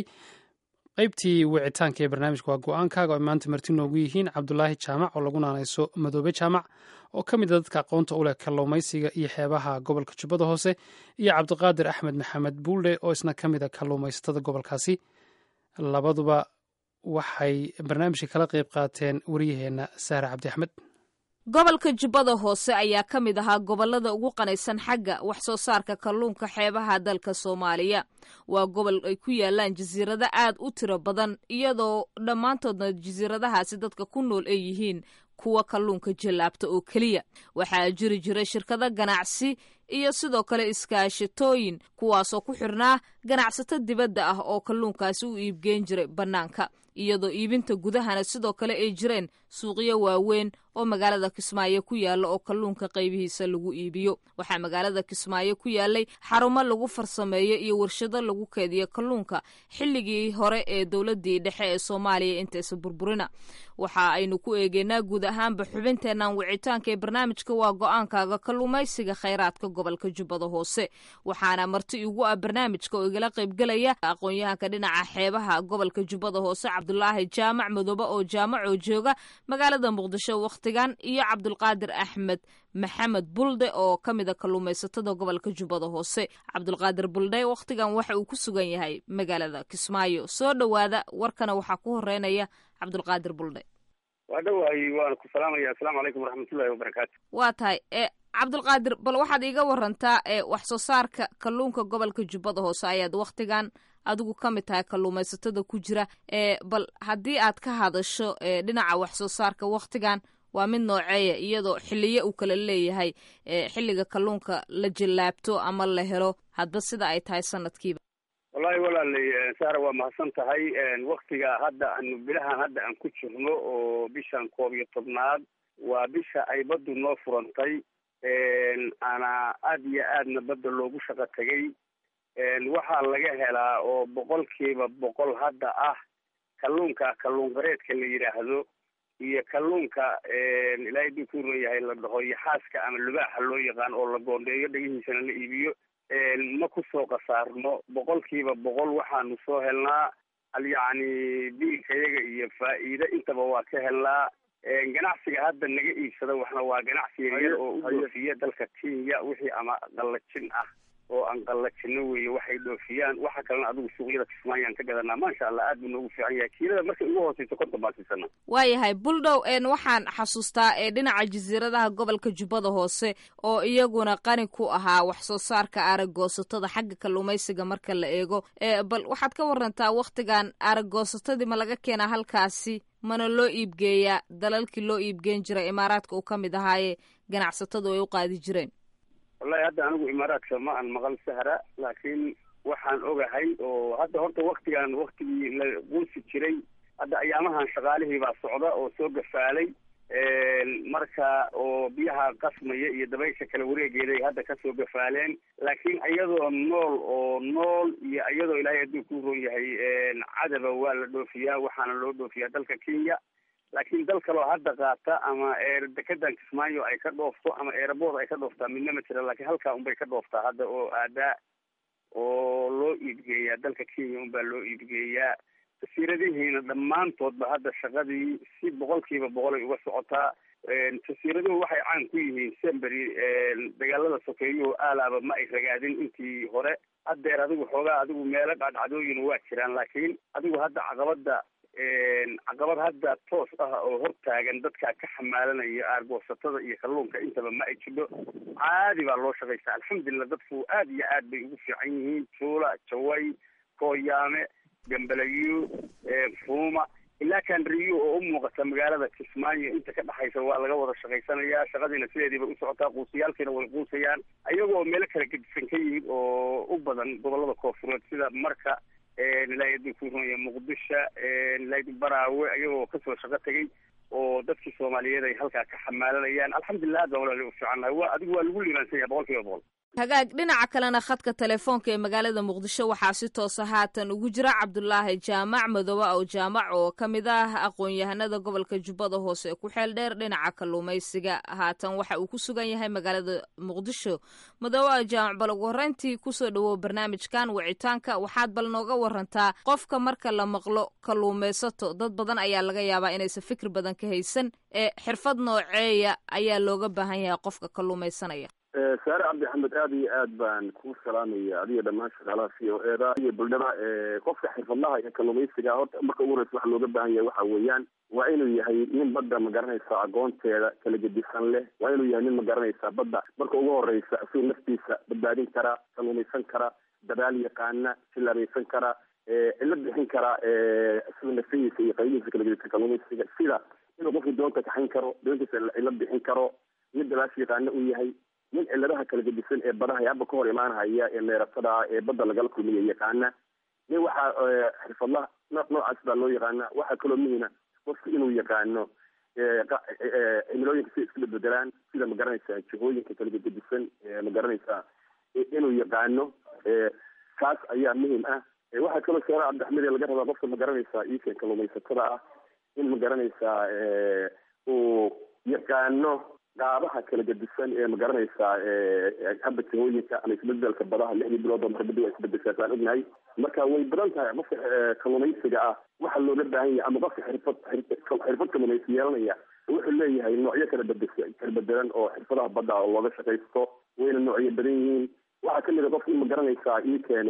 qeybtii wicitaanka ee barnaamijka waa go-aankaaga oo ay maanta marti noogu yihiin cabdulaahi jaamac oo lagu naanayso madoobe jaamac oo ka mid a dadka aqoonta u leh kalluumaysiga iyo xeebaha gobolka jubbada hoose iyo cabdiqaadir axmed maxamed buuldhe oo isna ka mid a kalluumaysatada gobolkaasi labaduba waxay barnaamijka kala qayb qaateen wariyaheenna sahre cabdi axmed gobolka jubbada hoose ayaa ka mid ahaa gobollada ugu qanaysan xagga wax soo saarka kalluunka xeebaha dalka soomaaliya waa gobol ay ku yaalaan jasiirado aad u tiro badan iyadoo dhammaantoodna jasiiradahaasi dadka ku nool ay yihiin kuwa kalluunka jallaabta oo keliya waxaa jiri jiray shirkado ganacsi iyo sidoo kale iskaashatooyin kuwaasoo ku xirnaa ganacsato dibadda ah oo kalluunkaasi u iibgeen jiray bannaanka iyadoo iibinta gudahana sidoo kale ay jireen suuqyo waaweyn oo magaalada kismaayo ku yaalla oo kalluunka qaybihiisa lagu iibiyo waxaa magaalada kismaayo ku yaallay xarumo lagu farsameeyo iyo warshado lagu keediyo kalluunka xilligii hore ee dowladdii dhexe ee soomaaliya intaysa burburina waxa aynu ku eegeynaa guud ahaanba xubinteennan wicitaanka ee barnaamijka waa go-aankaaga kalluumaysiga khayraadka gobolka jubbada hoose waxaana marti igu ah barnaamijka oo igala qaybgelaya aqoon-yahanka dhinaca xeebaha gobolka jubbada hoose cabdulaahi jaamac madoobe oo jaamacoo jooga magaalada muqdisho wakhtigan iyo cabdulqaadir axmed maxamed bulde oo ka mid a kalluumaysatada gobolka jubbada hoose cabdulqaadir bulde wakhtigan waxa uu ku sugan yahay magaalada kismaayo soo dhowaada warkana waxaa ku horeynaya cabdulqaadir bulde waa dhawahay waana ku salaamaya assalaamu calaykum waraxmatullahi wabarakaatu waa tahay e cabdulqaadir bal waxaad iiga warantaa ee wax soo saarka kalluunka gobolka jubbada hoose ayaad wakhtigan adigu ka mid tahay kalluumaysatada ku jira ee bal haddii aad ka hadasho ee dhinaca wax soo saarka wakhtigan waa mid nooceeya iyadoo xiliyo uu kala leeyahay xilliga kalluunka la jallaabto ama la helo hadba sida ay tahay sanadkiiba wallahi walaalay saara waa mahadsan tahay waktiga hadda aanu bilahan hadda aan ku jirno oo bishan koob iyo tobnaad waa bisha ay baddu noo furantay ana aada iyo aadna badda loogu shaqo tegay waxaa laga helaa oo boqolkiiba boqol hadda ah kalluunka kalluun qareedka la yidhaahdo iyo kalluunka ilaahay duu ku leeyahay la dhaho iyo xaaska ama lubaaxa loo yaqaan oo la goondheeyo dhegihiisana la iibiyo ma kusoo kasaarno boqolkiiba boqol waxaanu soo helnaa al yacni biilkayaga iyo faa'iide intaba waa ka helnaa ganacsiga hadda naga iibsada waxna waa ganacsi yaryar oo u dhoofiya dalka kenya wixii ama qallajin ah oo aan qallajino weeye waxay dhoofiyaan waxa kalena adigu suuqyada kismaayaan ka gadanaa maasha allah aad buu noogu fiican yahay kiilada markay ugu hooseyso konton baan siisana waayahay buldhow n waxaan xasuustaa ee dhinaca jasiiradaha gobolka jubbada hoose oo iyaguna qani ku ahaa wax soo saarka aragoosatada xagga kalluumaysiga marka la eego bal waxaad ka warantaa wakhtigan aragoosatadii ma laga keenaa halkaasi mana loo iibgeeyaa dalalkii loo iibgeen jiray imaaraadka uu ka mid ahaaye ganacsatadu ay u qaadi jireen wallahi hadda anigu imaaraadka ma aan maqal sahra laakiin waxaan ogahay oo hadda horta waktigan waktigii la quusi jiray hadda ayaamahan shaqaalihii baa socda oo soo gafaalay marka oo biyaha qasmaya iyo dabaysha kala wareegeeday hadda kasoo gafaaleen laakiin iyadoo nool oo nool iyo iyadoo ilaahay hadduu ku ron yahay cadaba waa la dhoofiyaa waxaana loo dhoofiyaa dalka kenya laakiin dal kaloo hadda qaata ama dekedan kismaayo ay ka dhoofto ama eerabood ay ka dhooftaa midna ma jira laakiin halkaa unbay ka dhooftaa hadda oo aadaa oo loo iibgeeyaa dalka kenya unbaa loo iibgeeyaa jasiiradihiina dhammaantoodba hadda shaqadii si boqolkiiba boqol ay uga socotaa jasiiraduhu waxay caan ku yihiin sembery dagaalada sokeeyuhu aalaaba ma ay ragaadin intii hore haddeer adigu xoogaa adigu meelo dhacdhacdooyin waa jiraan laakiin adigu hadda caqabada caqabad hadda toos ah oo hortaagan dadka ka xamaalanaya aargoosatada iyo kalluunka intaba ma ay jidho caadi baa loo shaqaystaa alxamdulilah dadku aad iyo aad bay ugu fiican yihiin juula jaway kooyaame gambalayo fuuma ilaa kanriyo oo u muuqata magaalada kismaayo inta ka dhexaysa waa laga wada shaqaysanayaa shaqadiina sideediibay u socotaa quusiyaalkiina way quusayaan ayagoo meelo kala gedisan ka yimid oo u badan gobolada koofureed sida marka ilaahay aduu ku runaya muqdisho ilaahay baraawe ayagoo kasoo shaqo tegay oo dadkii soomaaliyeed ay halkaa ka xamaalanayaan alxamdulilah aad baa walaali u fiicannahay waa adigu waa lagu liibaansan yahay boqol kiiba boqol hagaag dhinaca kalena khadka telefoonka ee magaalada muqdisho waxaa si toosa haatan ugu jira cabdulaahi jaamac madoobe ow jaamac oo ka mid ah aqoon-yahanada gobolka jubbada hoose ee ku xeel dheer dhinaca kalluumaysiga haatan waxa uu ku sugan yahay magaalada muqdisho madoobe ow jaamac bal ugu horreyntii kusoo dhawow barnaamijkan wicitaanka waxaad bal nooga warantaa qofka marka la maqlo kalluumaysato dad badan ayaa laga yaabaa inaysan fikir badan ka haysan ee xirfad nooceeya ayaa looga baahan yahay qofka kalluumaysanaya saare cabdi axmed aada iyo aad baan kuu salaamaya adiga dhammaan shaqaalaha c o e da iyo buldhada qofka xirfadlaha iyo kalluumaysiga horta marka ugu horeysa waxa looga baahan yahay waxa weeyaan waa inuu yahay nin badda ma garanaysa aqoonteeda kala gedisan leh waa inuu yahay nin ma garanaysa badda marka ugu horeysa isagoo naftiisa badbaadin kara kalluumaysan kara dadaal yaqaana silaabaysan kara cilo bixin kara isagoo nafsihiisa iyo qaybihiisa kala gedisan kalluumaysiga sida inuu qofku doonta kaxayn karo doontiisa la bixin karo mid dalaash yaqaano uu yahay nin ciladaha kala gedisan ee badaha ee hadba ka hor imaanhaya ee meeratada ee badda lagala kulmiya yaqaana nin waxaa xirfadla nooc noocaas baa loo yaqaana waxaa kaloo muhima qofku inuu yaqaano cimilooyinka si isku bedbedelaan sida magaranaysaa jihooyinka kala gedisan magaranaysaa inuu yaqaano kaas ayaa muhim ah waxaa kaloo sheera cabdixamid laga rabaa qofka magaranaysaa iikan kalumaysatada ah in magaranaysaa uu yaqaano qaabaha kala gedisan ee magaranaysaa haba jihooyinka ama isbedelka badaha lixdii bilood oo marbadi waa isbedeshaasaan ognahay marka way badan tahay qofka kalumaysiga ah waxa looga baahan yahay ama qofka xirfad xirfad kalumaysi yeelanaya wuxuu leeyahay noocyo kala bedes kala bedelan oo xirfadaha badda oo looga shaqaysto wayna noocyo badan yihiin waxaa kamid a qofka in magaranaysaa iikeen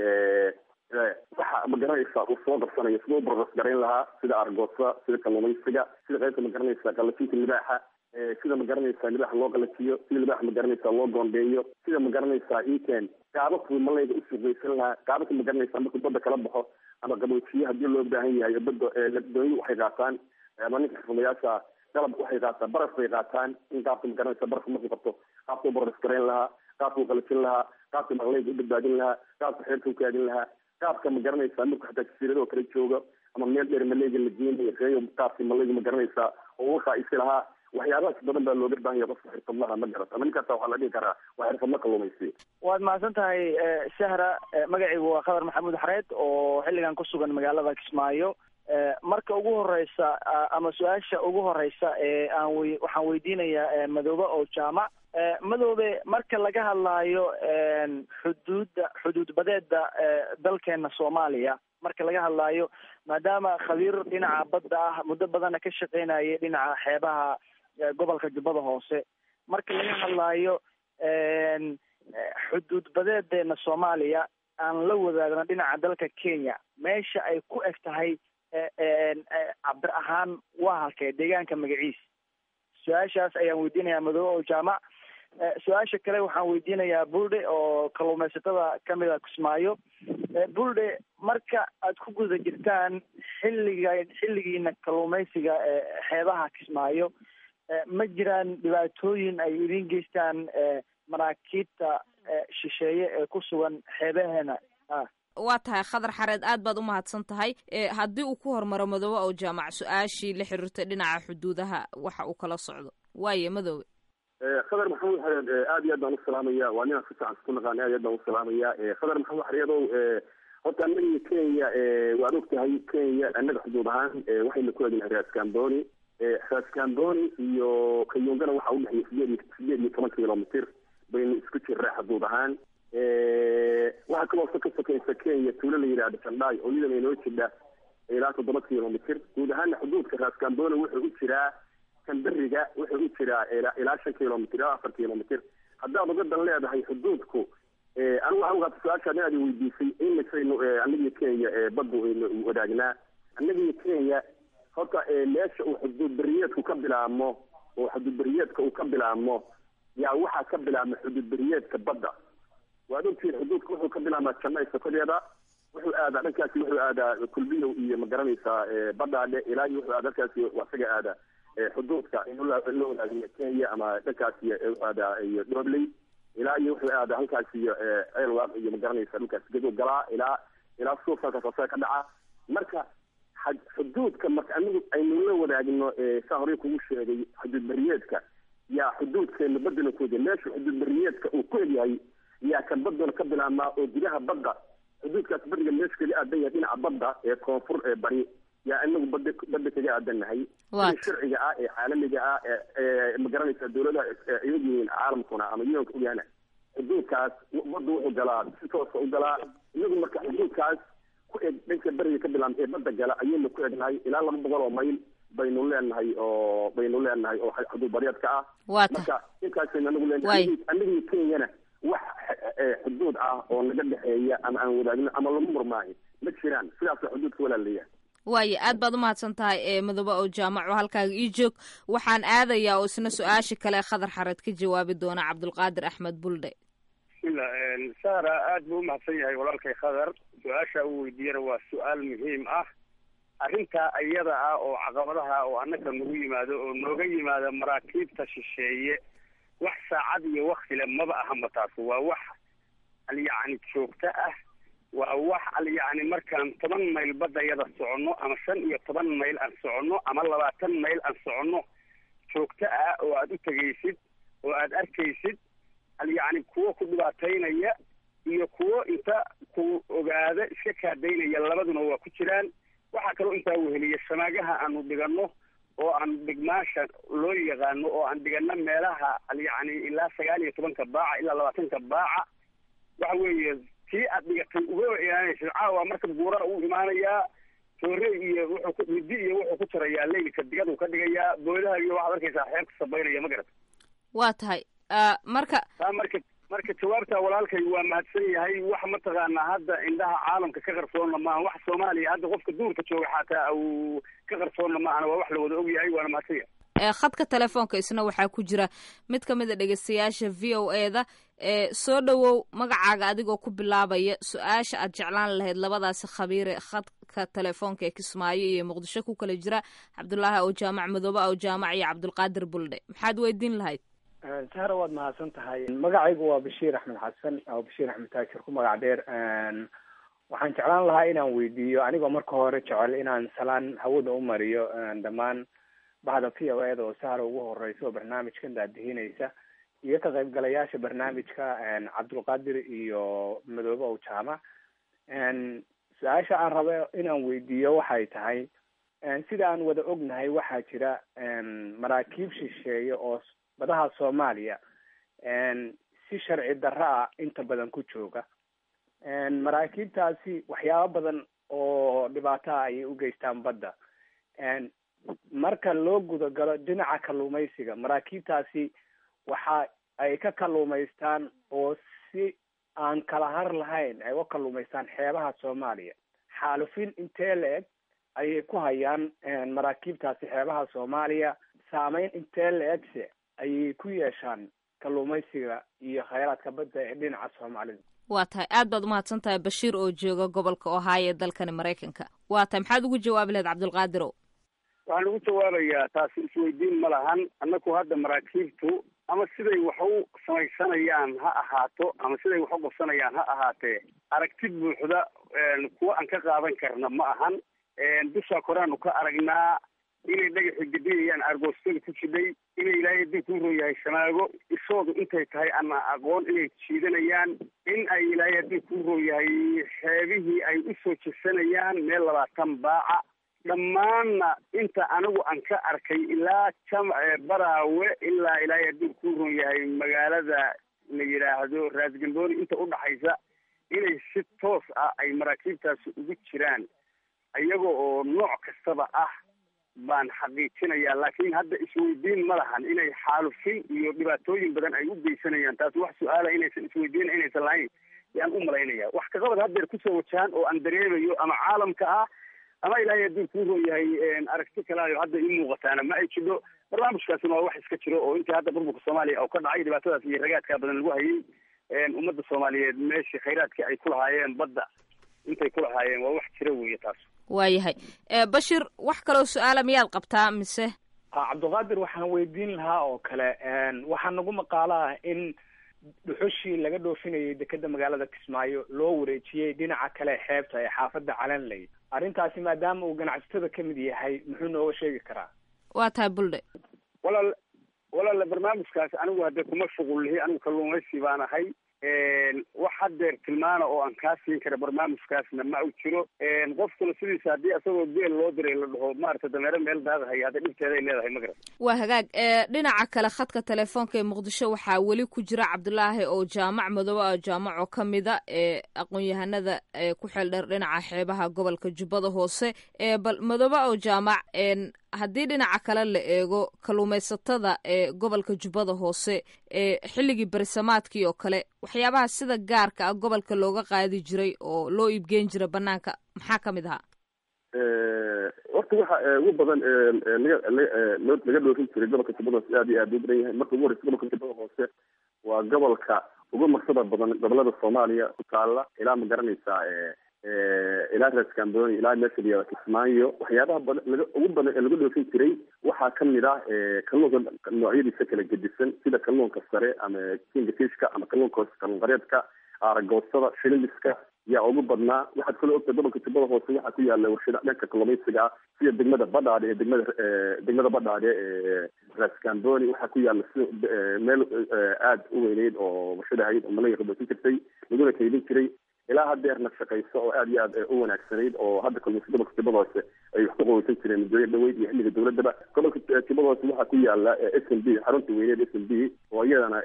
waxa magaranaysaa uu soo qabsanayo siduu barras garayn lahaa sida argoosa sida kalumaysiga sida qaybta magaranaysaa qalajinta libaaxa sida magaranaysaa libaaxa loo qalajiyo sida libaaxa magaranaysaa loo goondeeyo sida magaranaysaa iken qaababku malayga usuuqaysan lahaa qaababka magaranaysaa markuu badda kala baxo ama qaboojiye hadii loo baahan yahay badda doonyu waxay qaataan ama ninka xirfadayaasha qalab waxay qaataan baraf bay qaataan in qaabka magaranaysa barafka markuu qabto qaabkuu baras garayn lahaa qaabkuu qalajin lahaa qaabka malayga u badbaadin lahaa qaabka xeerka u kaadin lahaa qaabka magaranaysaa marku xataa jasiiradoo kala jooga ama meel dheer malayga la geenayo reeyo qaabkii malayga magaranaysaa oo uqa isi lahaa waxyaabahaas badan baa looga baahan yahay qofka xirfadlaha ma garat ama ninkaasa waxaa la dhihi karaa waa xirfadla kalumaysi waad mahadsan tahay sahra magacaygu waa khadar maxamuud xareed oo xilligan ku sugan magaalada kismaayo marka ugu horeysa ama su-aasha ugu horeysa ee aan wy waxaan weydiinayaa madoobe oo jaamac madoobe marka laga hadlaayo xuduudda xuduud badeeda dalkeena soomaaliya marka laga hadlaayo maadaama khabiir dhinaca badda ah muddo badana ka shaqeynayay dhinaca xeebaha gobolka jubbada hoose marka laga hadlaayo xuduud badeedeena soomaaliya aan la wadaagno dhinaca dalka kenya meesha ay ku eg tahay cabir ahaan waa halkee deegaanka magaciis su-aashaas ayaan weydiinayaa madoobe oo jaamac su-aasha kale waxaan weydiinayaa bulde oo kalluumaysatada kamid a kismaayo bulde marka aad ku guda jirtaan xilliga xilligiina kalluumaysiga xeebaha kismaayo ma jiraan dhibaatooyin ay idin geystaan maraakiibta shisheeye ee ku sugan xeebaheena ah waa tahay khadar xareed aad baad u mahadsan tahay haddii uu ku hormaro madoobe oo jaamac su-aashii la xiriirtay dhinaca xuduudaha waxa uu kala socdo waaye madoobe khadar maxamuud xareed aad iyo aad baan usalaamaya waa ninaan si fiican isku naqaan aad iyo aad baan usalaamaya khadar maxamuud xareedow horta annaga kenya waad og tahay kenya annaga xuduud ahaan waxayna ku egnahay raas camboni raas camboni iyo kayungana waxaa udhexeeya sideed iyo sideed iyo toban kilomitr baynu isku jirraa xuduud ahaan waxaa kaloo ka sokaysa kenya tuulo la yidhahda jandhaay oo iyadana inoo jidha ilaa toddoba kilomitr guud ahaana xuduudka raas camboni wuxuu u jiraa kamberiga wuxuu u jiraa ilaa shan kilomitr ilaa afar kilomitr haddaad ugadan leedahay xuduudku anigu waxaan ugaata su-aashaan aad weydiisay imisaynu annagiyo kenya baddu aynu wadaagnaa annagiyo kenya horta meesha uu xuduud beriyeedku ka bilaabmo oo xuduud beriyeedka uu ka bilaabmo yaa waxaa ka bilaabma xuduud beriyeedka badda waad ogtihiin xuduudka wuxuu ka bilaabmaa janay sokodeeda wuxuu aadaa dhankaasi wuxuu aadaa kulbiyow iyo magaranaysaa badhaadhe ilaa iyo wuxuu aadaa dhankaasi isaga aadaa xuduudka in la wadaagaya kenya ama dhankaas iyo aadaa iyo dhobley ilaa iyo wuxuu aadaa halkaas iyo ceelwaaq iyo magaranaysa dhulkaas gadow galaa ilaa ilaa suuf halkaas asaga ka dhaca marka xuduudka marka anigu aynu la wadaagno saa horey kugu sheegay xuduud beriyeedka yaa xuduudkeena badana ku egya meesha xuduud beriyeedka uu ku egyahay yaa kan badana ka bilaabmaa oo gudaha badda xuduudkaas beriga meesha kaga aadan yahay dhinaca badda ee koonfur ee bari yaa inagu bada badda kaga aadannahay sida sharciga ah ee caalamiga ah ee magaranaysa dawladaha iyag yihiin caalamkuna ama yuanka ogaana xuduudkaas badda wuxuu galaa si toosa u galaa inagu marka xuduudkaas ku eg dhanka beriga ka bilaabma ee badda gala ayaynu ku egnahay ilaa laba boqol oo mayl baynu leenahay oo baynu leenahay oo xuduud baryeedka ah marka intaasaynu anagu leenahay anagii kenyana wax xuduud ah oo naga dhexeeya ama aan wadaagno ama lagu murmaayo ma jiraan sidaasa xuduudka walaalayahay waayo aad baad umahadsan tahay ee madoobe oo jaamac oo halkaaga ii joog waxaan aadayaa oo isna su-aasha kale khadar xareed ka jawaabi doona cabdulqaadir axmed buldhe bismillah sahra aad buu umahadsan yahay walaalkay khadar su-aasha uu weydiiyana waa su-aal muhiim ah arrintaa iyada ah oo caqabadaha oo annaka nagu yimaado oo nooga yimaada maraakiibta shisheeye wax saacad iyo waktile maba ahamba taas waa wax al yacni joogto ah waa wax al yacni markaan toban mayl badayada soconno ama shan iyo toban mayl aan soconno ama labaatan mayl aan soconno joogto ah oo aada u tegaysid oo aada arkaysid al yacni kuwo ku dhibaataynaya iyo kuwo inta ku ogaada iska kaadaynaya labaduna waa ku jiraan waxaa kaloo intaa weheliya shamaagaha aanu dhiganno oo aan dhigmaasha loo yaqaano oo aan dhigano meelaha al yacni ilaa sagaal iyo tobanka baaca ilaa labaatanka baaca waxa weeye tii aad dhigatay uga ilaalinaysid caawa marka buura uu imaanayaa toore iyo wuxuu ku midi iyo wuxuu ku jarayaa leylka digadu ka dhigayaa boodaha iyo waxaad arkaysaa xeebka sabaynaya ma garat waa tahay marka taa marka marka jawaabta walaalkay waa mahadsan yahay wax mataqaanaa hadda indhaha caalamka ka qarsoonna maaha wax soomaaliya hadda qofka duurka jooga xataa uu ka qarsoonna maahana waa wax la wada og yahay waana mahadsan yahay khadka telefoonka isna waxaa ku jira mid ka mid a dhegeystayaasha v o e da soo dhowow magacaaga adigoo ku bilaabaya su-aasha aad jeclaan lahayd labadaasi khabiire khadka telefoonka ee kismaayo iyo muqdisho ku kala jira cabdulaahi aw jaamac madoobe aw jaamac iyo cabdulqaadir buldhe maxaad weydiin lahayd sahra waad mahadsan tahay magacaygu waa bashiir axmed xasan oo bashiir axmed taajir ku magac dheer waxaan jeclaan lahaa inaan weydiiyo anigoo marka hore jecel inaan salaan hawada u mariyo dhammaan bahda v o e da oo sahra ugu horeysa oo barnaamijkan daadihinaysa iyo ka qaybgalayaasha barnaamijka cabdulqaadir iyo madoobe ow jaamac su-aasha aan rabo inaan weydiiyo waxay tahay sida aan wada ognahay waxaa jira maraakiib shisheeye oo badaha soomaaliya si sharci darro ah inta badan ku jooga maraakiibtaasi waxyaabo badan oo dhibaataha ayay u geystaan badda marka loo gudagalo dhinaca kalluumaysiga maraakiibtaasi waxa ay ka kalluumaystaan oo si aan kala har lahayn ay uga kalluumaystaan xeebaha soomaaliya xaalufin intee la-eg ayay ku hayaan maraakiibtaasi xeebaha soomaaliya saameyn intee la-egse ayay ku yeeshaan kalluumaysiga iyo khayraadka badda ee dhinaca soomaalida waa tahay aad baad umahadsan tahay bashiir oo jooga gobolka ohio ee dalkani maraykanka waa tahay maxaad ugu jawaabi lahayd cabdulqaadirow waxaan ugu jawaabayaa taasi isweydiin ma lahan annaku hadda maraakiibtu ama siday wax u samaysanayaan ha ahaato ama siday wax u qabsanayaan ha ahaatee aragti buuxda kuwa aan ka qaadan karna ma ahan dushaa koraanu ka aragnaa inay dhagaxi gedinayaan argoostada ku jidhay inay ilaahay haddii kuu roo yahay shamaago ishoodu intay tahay ama aqoon inay jiidanayaan in ay ilaahay haddii kuu roo yahay xeebihii ay usoo jesanayaan meel labaatan baaca dhammaanna inta anigu aan ka arkay ilaa jamac baraawe ilaa ilaahay haddii kuu ron yahay magaalada la yidhaahdo raasgambooni inta udhaxaysa inay si toos ah ay maraakiibtaasi ugu jiraan iyaga oo nooc kastaba ah baan xaqiijinayaa laakiin hadda isweydiin ma lahan inay xaalufin iyo dhibaatooyin badan ay u geysanayaan taas wax su-aala inaysan isweydiin inaysan lahayn yaan u malaynaya wax kaqabad haddeer kusoo wajahan oo aan dareemayo ama caalamka ah ama ilaahay haddii kuu ron yahay aragti kalaayo hadda ii muuqataana ma ay jidho barnaamijkaasina waa wax iska jiro oo intii hadda burburka soomaaliya oo ka dhacay dhibaatadaas iyo ragaadkaa badan lagu hayay ummadda soomaaliyeed meeshii khayraadkii ay ku lahaayeen badda intay ku lahaayeen waa wax jira weeye taas waayahay bashir wax kaloo su-aala miyaad qabtaa mise cabdulqaadir waxaan weydiin lahaa oo kale waxaa nagu maqaalo ah in dhuxushii laga dhoofinayay dekeda magaalada kismaayo loo wareejiyey dhinaca kale xeebta ee xaafadda calanley arrintaasi maadaama uu ganacsatada ka mid yahay muxuu nooga sheegi karaa waa tahay buldhe walaal walaala barnaamijkaas anigu haddee kuma shuqul lihi anigu kalluumaysi baan ahay wax haddeer tilmaana oo aan kaa siin kara barnaamijkaasna ma u jiro qofkuna sidiisa haddii isagoo geel loo diray la dhaho maarata dameero meel daaqahaya hadda dhibteeday leedahay ma garan waa hagaag dhinaca kale khadka telefoonka ee muqdisho waxaa weli ku jira cabdulaahi oo jaamac madoobe oo jaamac oo ka mida ee aqoon-yahanada ku xeel dheer dhinaca xeebaha gobolka jubbada hoose bal madoobe oo jaamac haddii dhinaca kale la eego kalluumaysatada ee gobolka jubbada hoose ee xilligii berisamaadkii oo kale waxyaabaha sida gaarka ah gobolka looga qaadi jiray oo loo iibgeyn jiray banaanka maxaa ka mid ahaa horta waxa ugu badan laga laga dhoofin jiray gobolka jubbada hoose aad iyo aad u badan yahay marka ugu horeysa gobolka jubbada hoose waa gobolka ugu marsada badan gobolada soomaaliya ku taala ilaa ma garanaysaa ilaa rascamboni ilaa meesha la yihahdo kismaayo waxyaabaha badan laga ugu badan ee lagu dhoofin jiray waxaa kamid ah kalluunka noocyadiisa kala gedisan sida kalluunka sare ama kingfishka ama kalluunka hoose kalluun qareedka aaragoosada shilimiska yaa ugu badnaa waxaad kaloo ogta gobolka jubbada hoose waxaa ku yaala warshada dhanka kalluumaysiga ah sida degmada badhaadhe ee degmada degmada badhaadhe ee rascamboni waxaa ku yaala si meel aada u weyneyd oo warshada hayd oo malaya qaboosin jirtay laguna kaydin jiray ilaa hadeerna shaqayso oo aada iyo aad u wanaagsanayd oo hadda kalluumaysa gobolka jubbada hoose ay wax ku qaweysan jireen muddooyin dhaweyd iyo xilliga dowladaba gobolka jubbada hoose waxaa ku yaala s m b xarunta weyneed s m b oo iyadana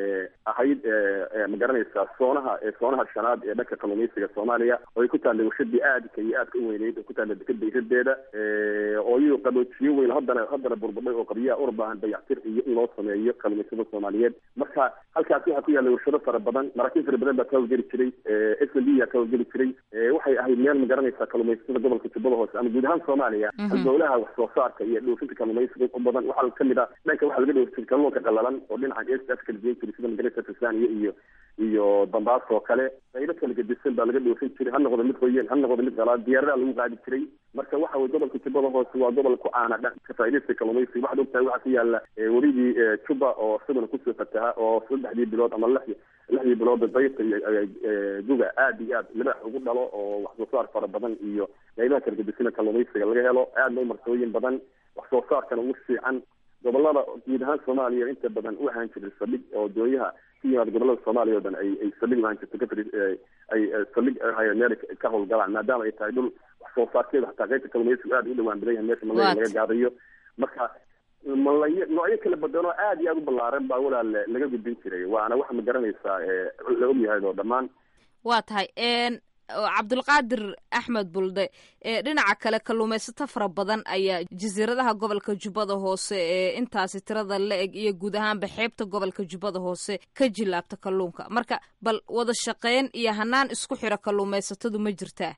ahayd magaranaysaa soonaha soonaha shanaad ee dhanka kalluumaysiga soomaaliya oo ay ku taallay warshadii aadka iyo aadka u weyneyd oo ku taalla dekada iradeeda oo iyuu qaboojiyo weyn haddana haddana burbudhay oo qabyaha una baahan dayactir iyo in loo sameeyo kalluumaysada soomaaliyeed marka halkaas waxaa ku yaalla warshado fara badan maraakiin fara badan baa ka hawlgeli jiray s m b yaa ka hawlgeli jiray waxay ahayd meel magaranaysaa kalluumaysada gobolka jubbada hoose ama guud ahaan soomaaliya dowlaha wax soo saarka iyo dhoofinta kalluumaysiga u badan waxaa kamid ah dhanka waxaa laga dhoofi jiray kalluunka qalalan oo dhinacan east africa la geen jiray sida magaraysa tanzania iyo iyo dambaas oo kale qaybo kala gedisan baa laga dhoofin jiray ha noqdo mid qoyan ha noqdo mid qalaad diyaaradaha lagu qaadi jiray marka waxa weye gobolka jubbada hoose waa gobol ku caana dhanka faaidaysta kalluumaysiga waxaad ogtahay waxaa ku yaala werigii juba oo isaguna kusoo fataha oo saddexdii bilood ama lix lixdii bilood dayta iyo duga aada iyo aad libax ugu dhalo oo wax soo saar fara badan iyo qaybaha kala gedisina kalluumaysiga laga helo aadna u marsooyin badan wax soo saarkana ugu fiican gobolada guud ahaan soomaaliya inta badan u ahaan jiray saldhig oo dooyaha ka yimaada gobolada soomaaliya o dhan ay ay saldhig uahaan jirto kafri ay saldhig hay meel ka howlgalaan maadaama ay tahay dhul wax soo saarkeeda hataa qaybta kalluumaysigu aada u dhawaan badan yahay meesha malaya laga gaadayo marka malay noocyo kala badan oo aada iyo aada u ballaaran baa walaal laga gudbin jiray waana waxa ma garanaysaa la ogyahay oo dhammaan waa tahay cabdulqaadir axmed bulde dhinaca kale kalluumaysato fara badan ayaa jasiiradaha gobolka jubbada hoose ee intaasi tirada la eg iyo guud ahaanba xeebta gobolka jubbada hoose ka jilaabta kalluunka marka bal wada shaqeyn iyo hanaan isku xira kalluumaysatadu ma jirtaa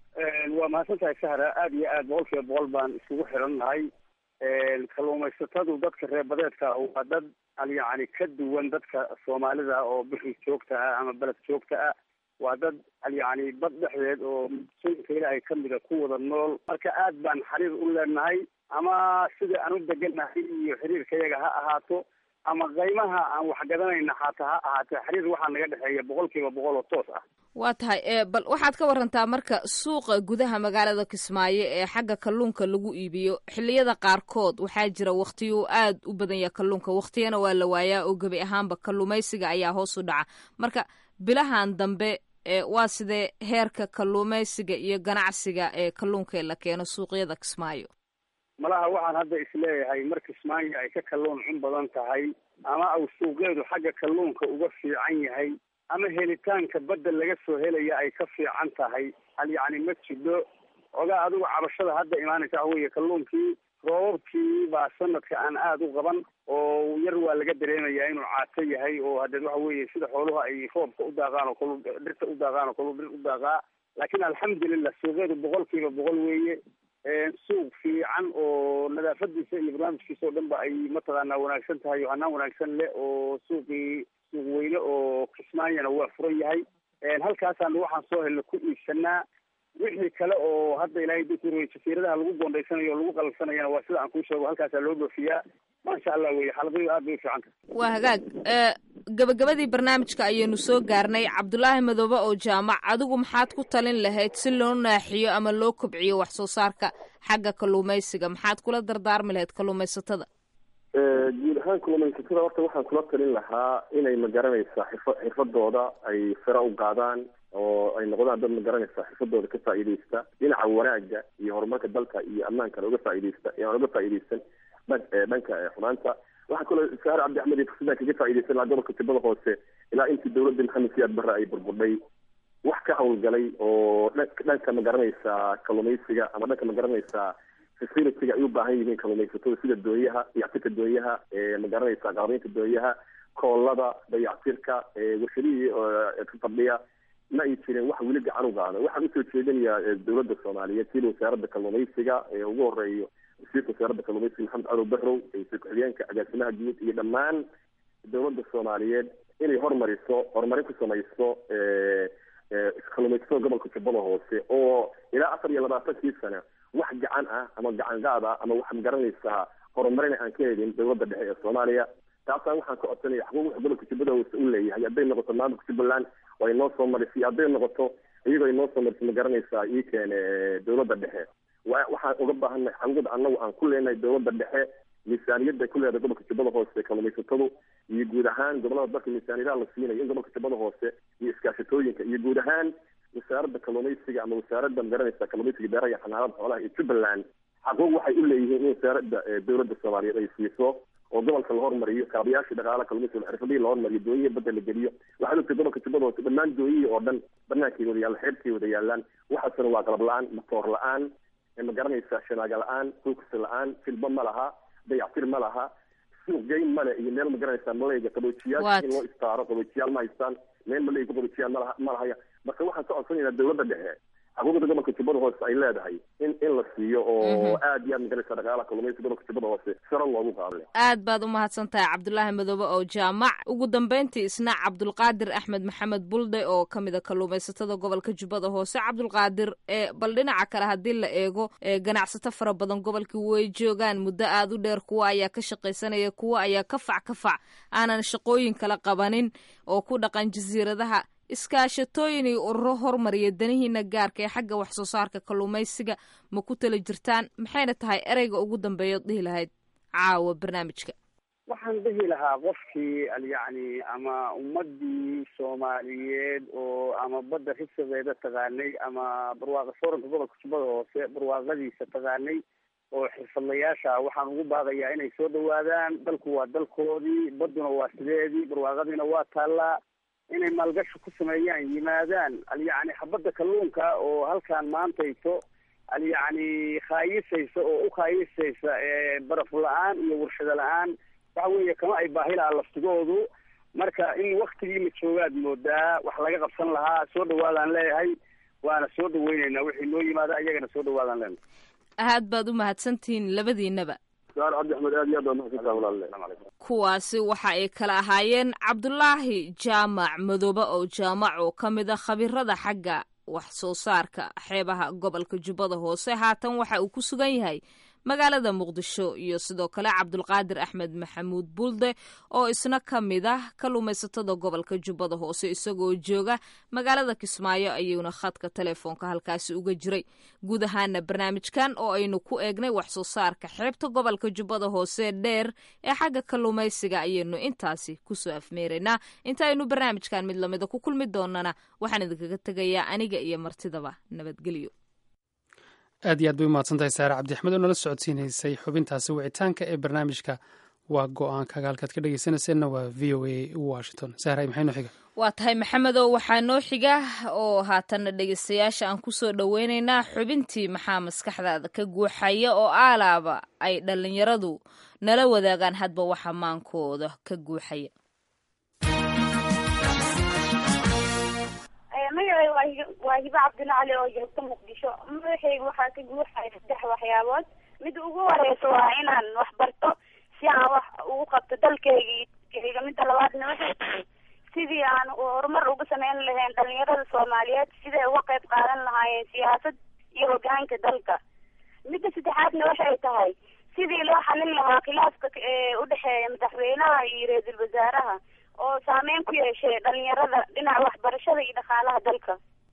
waa mahadsan tahay sahra aada iyo aad boqol kiiba boqol baan isugu xiran nahay kalluumaysatadu dadka reerbadeedka waa dad yani ka duwan dadka soomaalida oo bixi joogta ah ama beled joogta ah waa dad yani bad dhexdeed oo sunka ilaahay kamida ku wada nool marka aad baan xiriir u leenahay ama sida aan u degannahay iyo xiriirkayaga ha ahaato ama qaymaha aan waxgadanayna xataa ha ahaatee xiriir waxaa naga dhexeeya boqol kiiba boqol oo toos ah waa tahay bal waxaad ka warantaa marka suuqa gudaha magaalada kismaayo ee xagga kalluunka lagu iibiyo xilliyada qaarkood waxaa jira waktiyo aad u badan yaha kalluunka waktiyana waa la waayaa oo gebi ahaanba kalluumaysiga ayaa hoos u dhaca marka bilahan dambe waa sidee heerka kalluumaysiga iyo ganacsiga ee kalluunka ee la keeno suuqyada kismaayo malaha waxaan hadda isleeyahay mar kismaayo ay ka kalluun cun badan tahay ama au suuqeedu xagga kalluunka uga fiican yahay ama helitaanka badda laga soo helaya ay ka fiican tahay hal yacni ma jidho ogaa adigu cabashada hadda imaanaysa waxa weeye kalluunkii roobabkii baa sanadka aan aada u qaban oo yar waa laga dareemayaa inuu caato yahay oo hadeed waxa weeye sida xooluhu ay roobka u daaqaan oo kalu dhirta u daaqaan oo kalu dhir u daaqaa laakiin alxamdulilah suuqeedu boqol kiiba boqol weeye suuq fiican oo nadaafadiisa iyo barnaamijkiisa oo dhan ba ay mataqaanaa wanaagsan tahay oo hanaan wanaagsan leh oo suuqii suuq weyne oo kismaayana waa furan yahay halkaasaan waxaan soo helna ku iibsanaa wixii kale oo hadda ilaahay dukuri jasiiradaha lagu goondaysanayo o lagu qalabsanayana waa sida aan kuu sheego halkaasaa loo dhoofiyaa maasha allah weye xalaqadu aad bay u fiican tahay waa hagaag gabagabadii barnaamijka ayaynu soo gaarnay cabdulaahi madoobe oo jaamac adigu maxaad ku talin lahayd si loo naaxiyo ama loo kobciyo wax soo saarka xagga kalluumaysiga maxaad kula dardaarmi lahayd kalluumaysatada guud ahaan kalluumaysatada horta waxaan kula talin lahaa inay magaranaysaa xirfa xirfadooda ay fira u qaadaan oo ay noqdaan dad magaranaysa xirfadooda ka faa'iidaysta dhinaca wanaaga iyo horumarka dalka iyo amaankana uga faa'iidaysta aan uga faa'iidaysan dhanka xumaanta waxaa kaloo saar cabdi axmed iyo fursadan kaga faa'iidaysan lahaa gobolka jubbada hoose ilaa intii dawladda maxamed siyaad barre ay burburdhay wax ka hawlgalay oo dhanka magaranaysaa kalluumaysiga ama dhanka magaranaysaa facilitiga ay u baahan yihiin kalluumaysatada sida doonyaha dayactirka doonyaha magaranaysaa qalabaynta doonyaha koolada dayactirka warshadihii fadhiya ma ay jirin wax weli gacan u qaada waxaan usoo jeedinayaa dawladda soomaaliyeed sida wasaaradda kalluumaysiga ee ugu horeeyo wasiirka wasaaradda kalluumaysiga maxamed cadow barrow wasiir ku-xigeenka agaasimaha guud iyo dhammaan dawladda soomaaliyeed inay hormariso horumarin ku samayso kalluumaysatada gobolka jubbada hoose oo ilaa afar iyo labaatankii sana wax gacan ah ama gacan qaad ah ama wax magaranaysaa horumarina aan ka helin dowladda dhexe ee soomaaliya taasaan waxaan ka codsanaya xuquuq wax gobolka jubbada hoose u leeyahay hadday noqoto maamulka jubbaland oo ay noo soo marisay hadday noqoto iyagoo ay noo soo marisay magaranaysaa ii keene dowladda dhexe waxaan uga baahannahay xuquuqda annagu aan ku leenahay dowladda dhexe miisaaniyadda ku leedahay gobolka jubbada hoose kalluumaysatadu iyo guud ahaan gobolada dalka miisaaniyadaha la siinayo in gobolka jubbada hoose iyo iskaashatooyinka iyo guud ahaan wasaaradda kalluumaysiga ama wasaaradda magaranaysa kalluumaysiga beeraha iyo xanaanada xoolaha iyo jubbaland xaquuq waxay u leeyihiin in wasaaradda dowladda soomaaliyeed ay siiso oo gobolka la hormariyo kaabayaashii dhaqaalaha kalluumaysiga xirfadihii la hormariyo doonyihi badda la geliyo waxaad ogtay gobolka jubbada hoose dhammaan doonyihii oo dhan bannaankay wada yaallaan xeebkay wada yaallaan waxaasna waa qalab la-aan matoor la-aan ma garanaysaa shanaaga la-aan focus la-aan filba ma laha dayactir ma laha suuq geyn male iyo meel ma garanaysaa malayga qaboojiyaal in loo istaaro qaboojiyaal ma haystaan meel malayga qaboojiyaal malaha ma lahaya marka waxaan ka codsanaynaa dowladda dhexe xuquuqda gobolka jubbada hoose ay leedahay in in la siiyo oo aad iyo aad magaraysa dhaqaalaha kalluumaysiga gobolka jubbada hoose sare loogu qaado aad baad u mahadsan tahay cabdulaahi madoobe oo jaamac ugu dambeyntii isna cabdulqaadir axmed maxamed bulde oo ka mid a kalluumaysatada gobolka jubbada hoose cabdulqaadir ee bal dhinaca kale haddii la eego ganacsato fara badan gobolka way joogaan muddo aad u dheer kuwa ayaa ka shaqaysanaya kuwa ayaa ka fac ka fac aanan shaqooyin kala qabanin oo ku dhaqan jasiiradaha iskaashatooyin iyo ururo hormariya danihiina gaarka ee xagga wax soo saarka kalluumaysiga ma ku tala jirtaan maxayna tahay ereyga ugu dambeeyaod dhihi lahayd caawa barnaamijka waxaan dhihi lahaa qofkii yacni ama ummadii soomaaliyeed oo ama badda risabeeda taqaanay ama barwaaqa fooranka gobolka jubbada hoose barwaaqadiisa taqaanay oo xirfadlayaasha waxaan ugu baaqayaa inay soo dhawaadaan dalku waa dalkoodii badduna waa sideedii barwaaqadiina waa taallaa inay maalgashi ku sameeyaan yimaadaan alyacni xabadda kalluunka oo halkaan maantayto alyacni khaayisaysa oo u khaayisaysa baraf la-aan iyo warshado la-aan waxa weeye kama ay baahi lahaa laftigoodu marka in waktigii la joogaad moodaa wax laga qabsan lahaa soo dhawaadaan leeyahay waana soo dhaweyneynaa wixii noo yimaada ayagana soo dhawaadaan leenahay aad baad u mahadsantihiin labadiinaba saar cabdi axmed aad iyo aad baa mahadsantaha walaale kuwaasi waxa ay kala ahaayeen cabdulaahi jaamac madoobe oo jaamac oo ka mid a khabirada xagga wax soo saarka xeebaha gobolka jubbada hoose haatan waxa uu ku sugan yahay magaalada muqdisho iyo sidoo kale cabdulqaadir axmed maxamuud bulde oo isna ka mid ah kalluumaysatada gobolka jubbada hoose isagoo jooga magaalada kismaayo ayuuna khadka telefoonka halkaasi uga jiray guud ahaana barnaamijkan oo aynu ku eegnay wax soo saarka xeebta gobolka jubbada hoose dheer ee xagga kalluumaysiga ayaynu intaasi kusoo afmeeraynaa intaaynu barnaamijkan mid lamida ku kulmi doonana waxaan idinkaga tegayaa aniga iyo martidaba nabadgelyo aad iyo aad bay u mahadsantahay saare cabdi axmed oo nala socodsiinaysay xubintaasi wicitaanka ee barnaamijka waa go-aankaga halkaad ka dhegeysanayseena waa v o a washington sahray maxay noo xiga waa tahay maxamedow waxaa noo xiga oo haatanna dhegeystayaasha aan kusoo dhoweynaynaa xubintii maxaa maskaxdaada ka guuxaya oo aalaaba ay dhallinyaradu nala wadaagaan hadba waxa maankooda ka guuxaya magacay waa hibo cabdilla cali oo joogta muqdisho madaxayga waxaa ka guuxaya saddex waxyaabood mida ugu horeysa waa inaan wax barto si aan wax ugu qabto dalkayga midda labaadna waxay tahay sidii aan horumar uga sameyn lahayn dhalinyarada soomaaliyeed siday uga qayb qaadan lahaayeen siyaasad iyo hogaanka dalka midda saddexaadna waxay tahay sidii loo xalin lahaa khilaafka udhexeeya madaxweynaha iyo ra-iisul wasaaraha oo saameyn ku yeeshay dhalinyarada dhinaca waxbarashada iyo dhaqaalaha dalka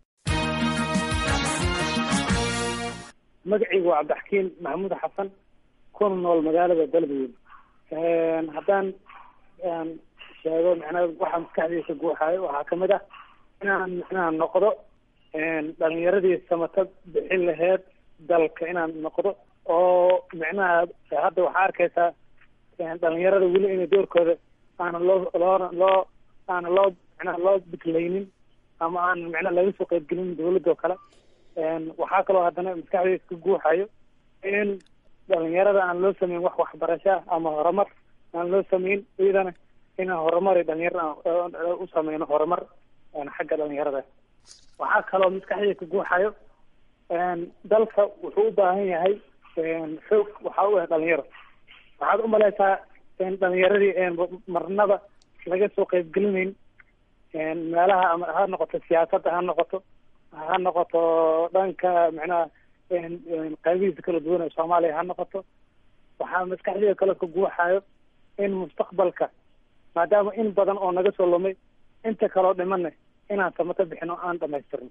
magacaygu waa cabdixakiin maxamuud xasan kuna nool magaalada galmudug haddaan sheego micnaa waxaa maskaxdiisa guuxaayo waxaa kamid ah inaan micnaha noqdo dhalinyaradii samata bixin laheyd dalka inaan noqdo oo micnaha hadda waxaa arkaysaa dhalinyarada weli inay doorkooda aana loo loo loo aana loo micnaha loo biklaynin ama aan micnaha laga soo qeybgelin dawladda oo kale waxaa kaloo haddana maskaxdayda ka guuxayo in dhalinyarada aan loo sameyn wax waxbarasho ah ama horumar aan loo sameyn iyadana inaan horumar dhalinyarada u sameyno horumar xagga dhalinyarada waxaa kaloo maskaxdayda ka guuxayo dalka wuxuu u baahan yahay xoog waxaa u ah dhalinyaro waxaad umaleysaa dhalinyaradii marnaba laga soo qeybgelinayn meelaha ama ha noqoto siyaasadda ha noqoto ha noqoto dhanka micnaha qaybihiisa kala duwan ee soomaaliya ha noqoto waxaa maskaxdayda kale ka guuxayo in mustaqbalka maadaama in badan oo naga soo lumay inta kaloo dhimana inaan samato bixin oo aan dhamaystirno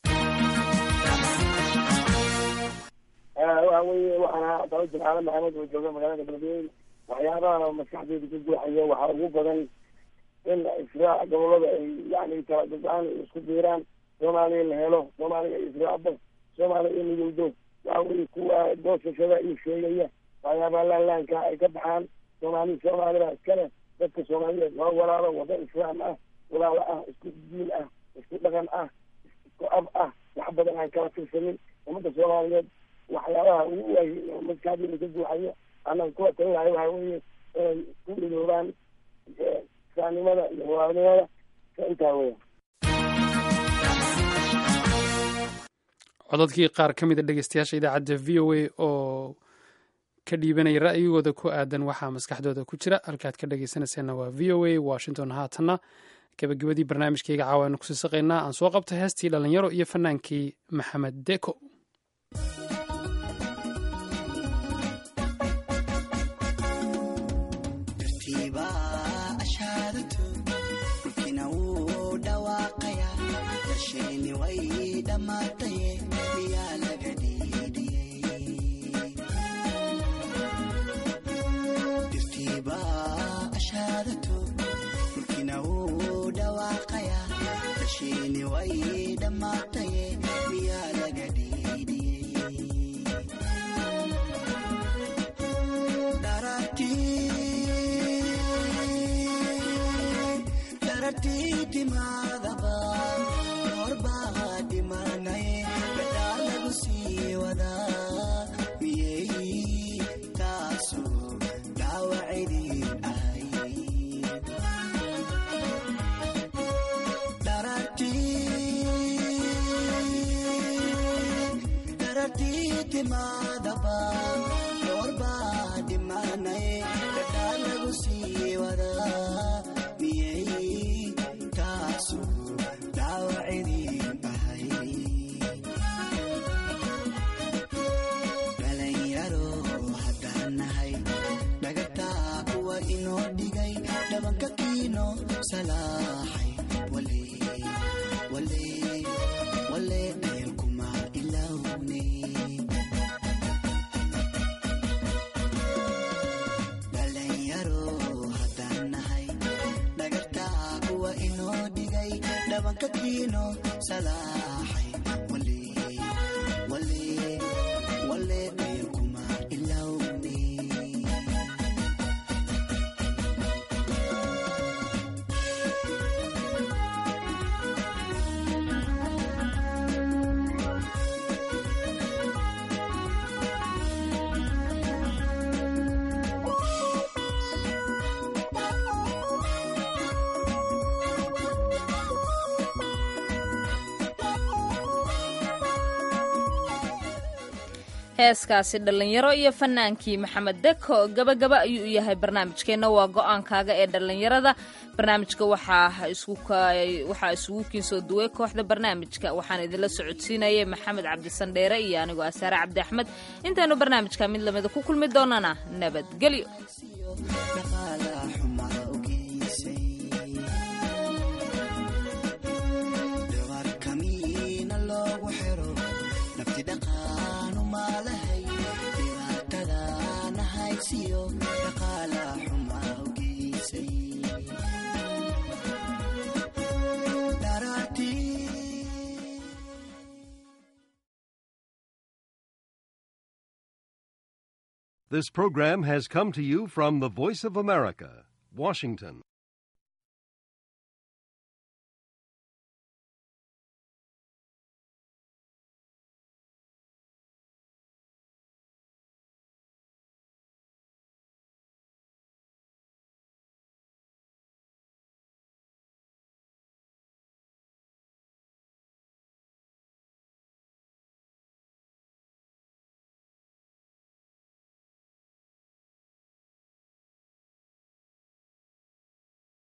waxa weye waxaan daba jimcaale maxamed oo jooga magaalada beledweyne waxyaabaha maskaxdeyda ka guuxaya waxaa ugu badan in israac gobolada ay yani talagaan isku biiraan soomaaliya la helo soomaaliya israacda soomaaliya in midowdo waxa weye kuwa goosashada iyo sheegaya waxyaabaha laanlaanka ay ka baxaan soomaali soomaalida iskale dadka soomaaliyeed waa walaalo wada islaam ah walaalo ah isku diin ah isku dhaqan ah isku ab ah wax badan aan kala tirsanin ummadda soomaaliyeed waxyaabaha ugu waay maskaxdeeda ka guuxaya annaga kuwa talinayo waxa weeye inay ku midoobaan islaamnimada iyo walaalnimada ka intaa weya codadkii qaar ka mida dhegeystayaasha idaacadda v o a oo ka dhiibanaya ra'yigooda ku aadan waxaa maskaxdooda ku jira halkaad ka dhegeysanayseena waa v o a washington haatanna gabagabadii barnaamijkayga caawaanu kusii saqaynaa aan soo qabtay heestii dhalinyaro iyo fanaankii maxamed deko heeskaasi dhallinyaro iyo fanaankii maxamed deko gabagaba ayuu u yahay barnaamijkeenna waa go-aankaaga ee dhallinyarada barnaamijka waxaa isugu kiinsoo duway kooxda barnaamijka waxaan idinla socodsiinayay maxamed cabdisandheere iyo anigoo asaare cabdi axmed intaanu barnaamijka mid lamida ku kulmi doonana nabadgelyo This program has come to you from the Voice of America, Washington.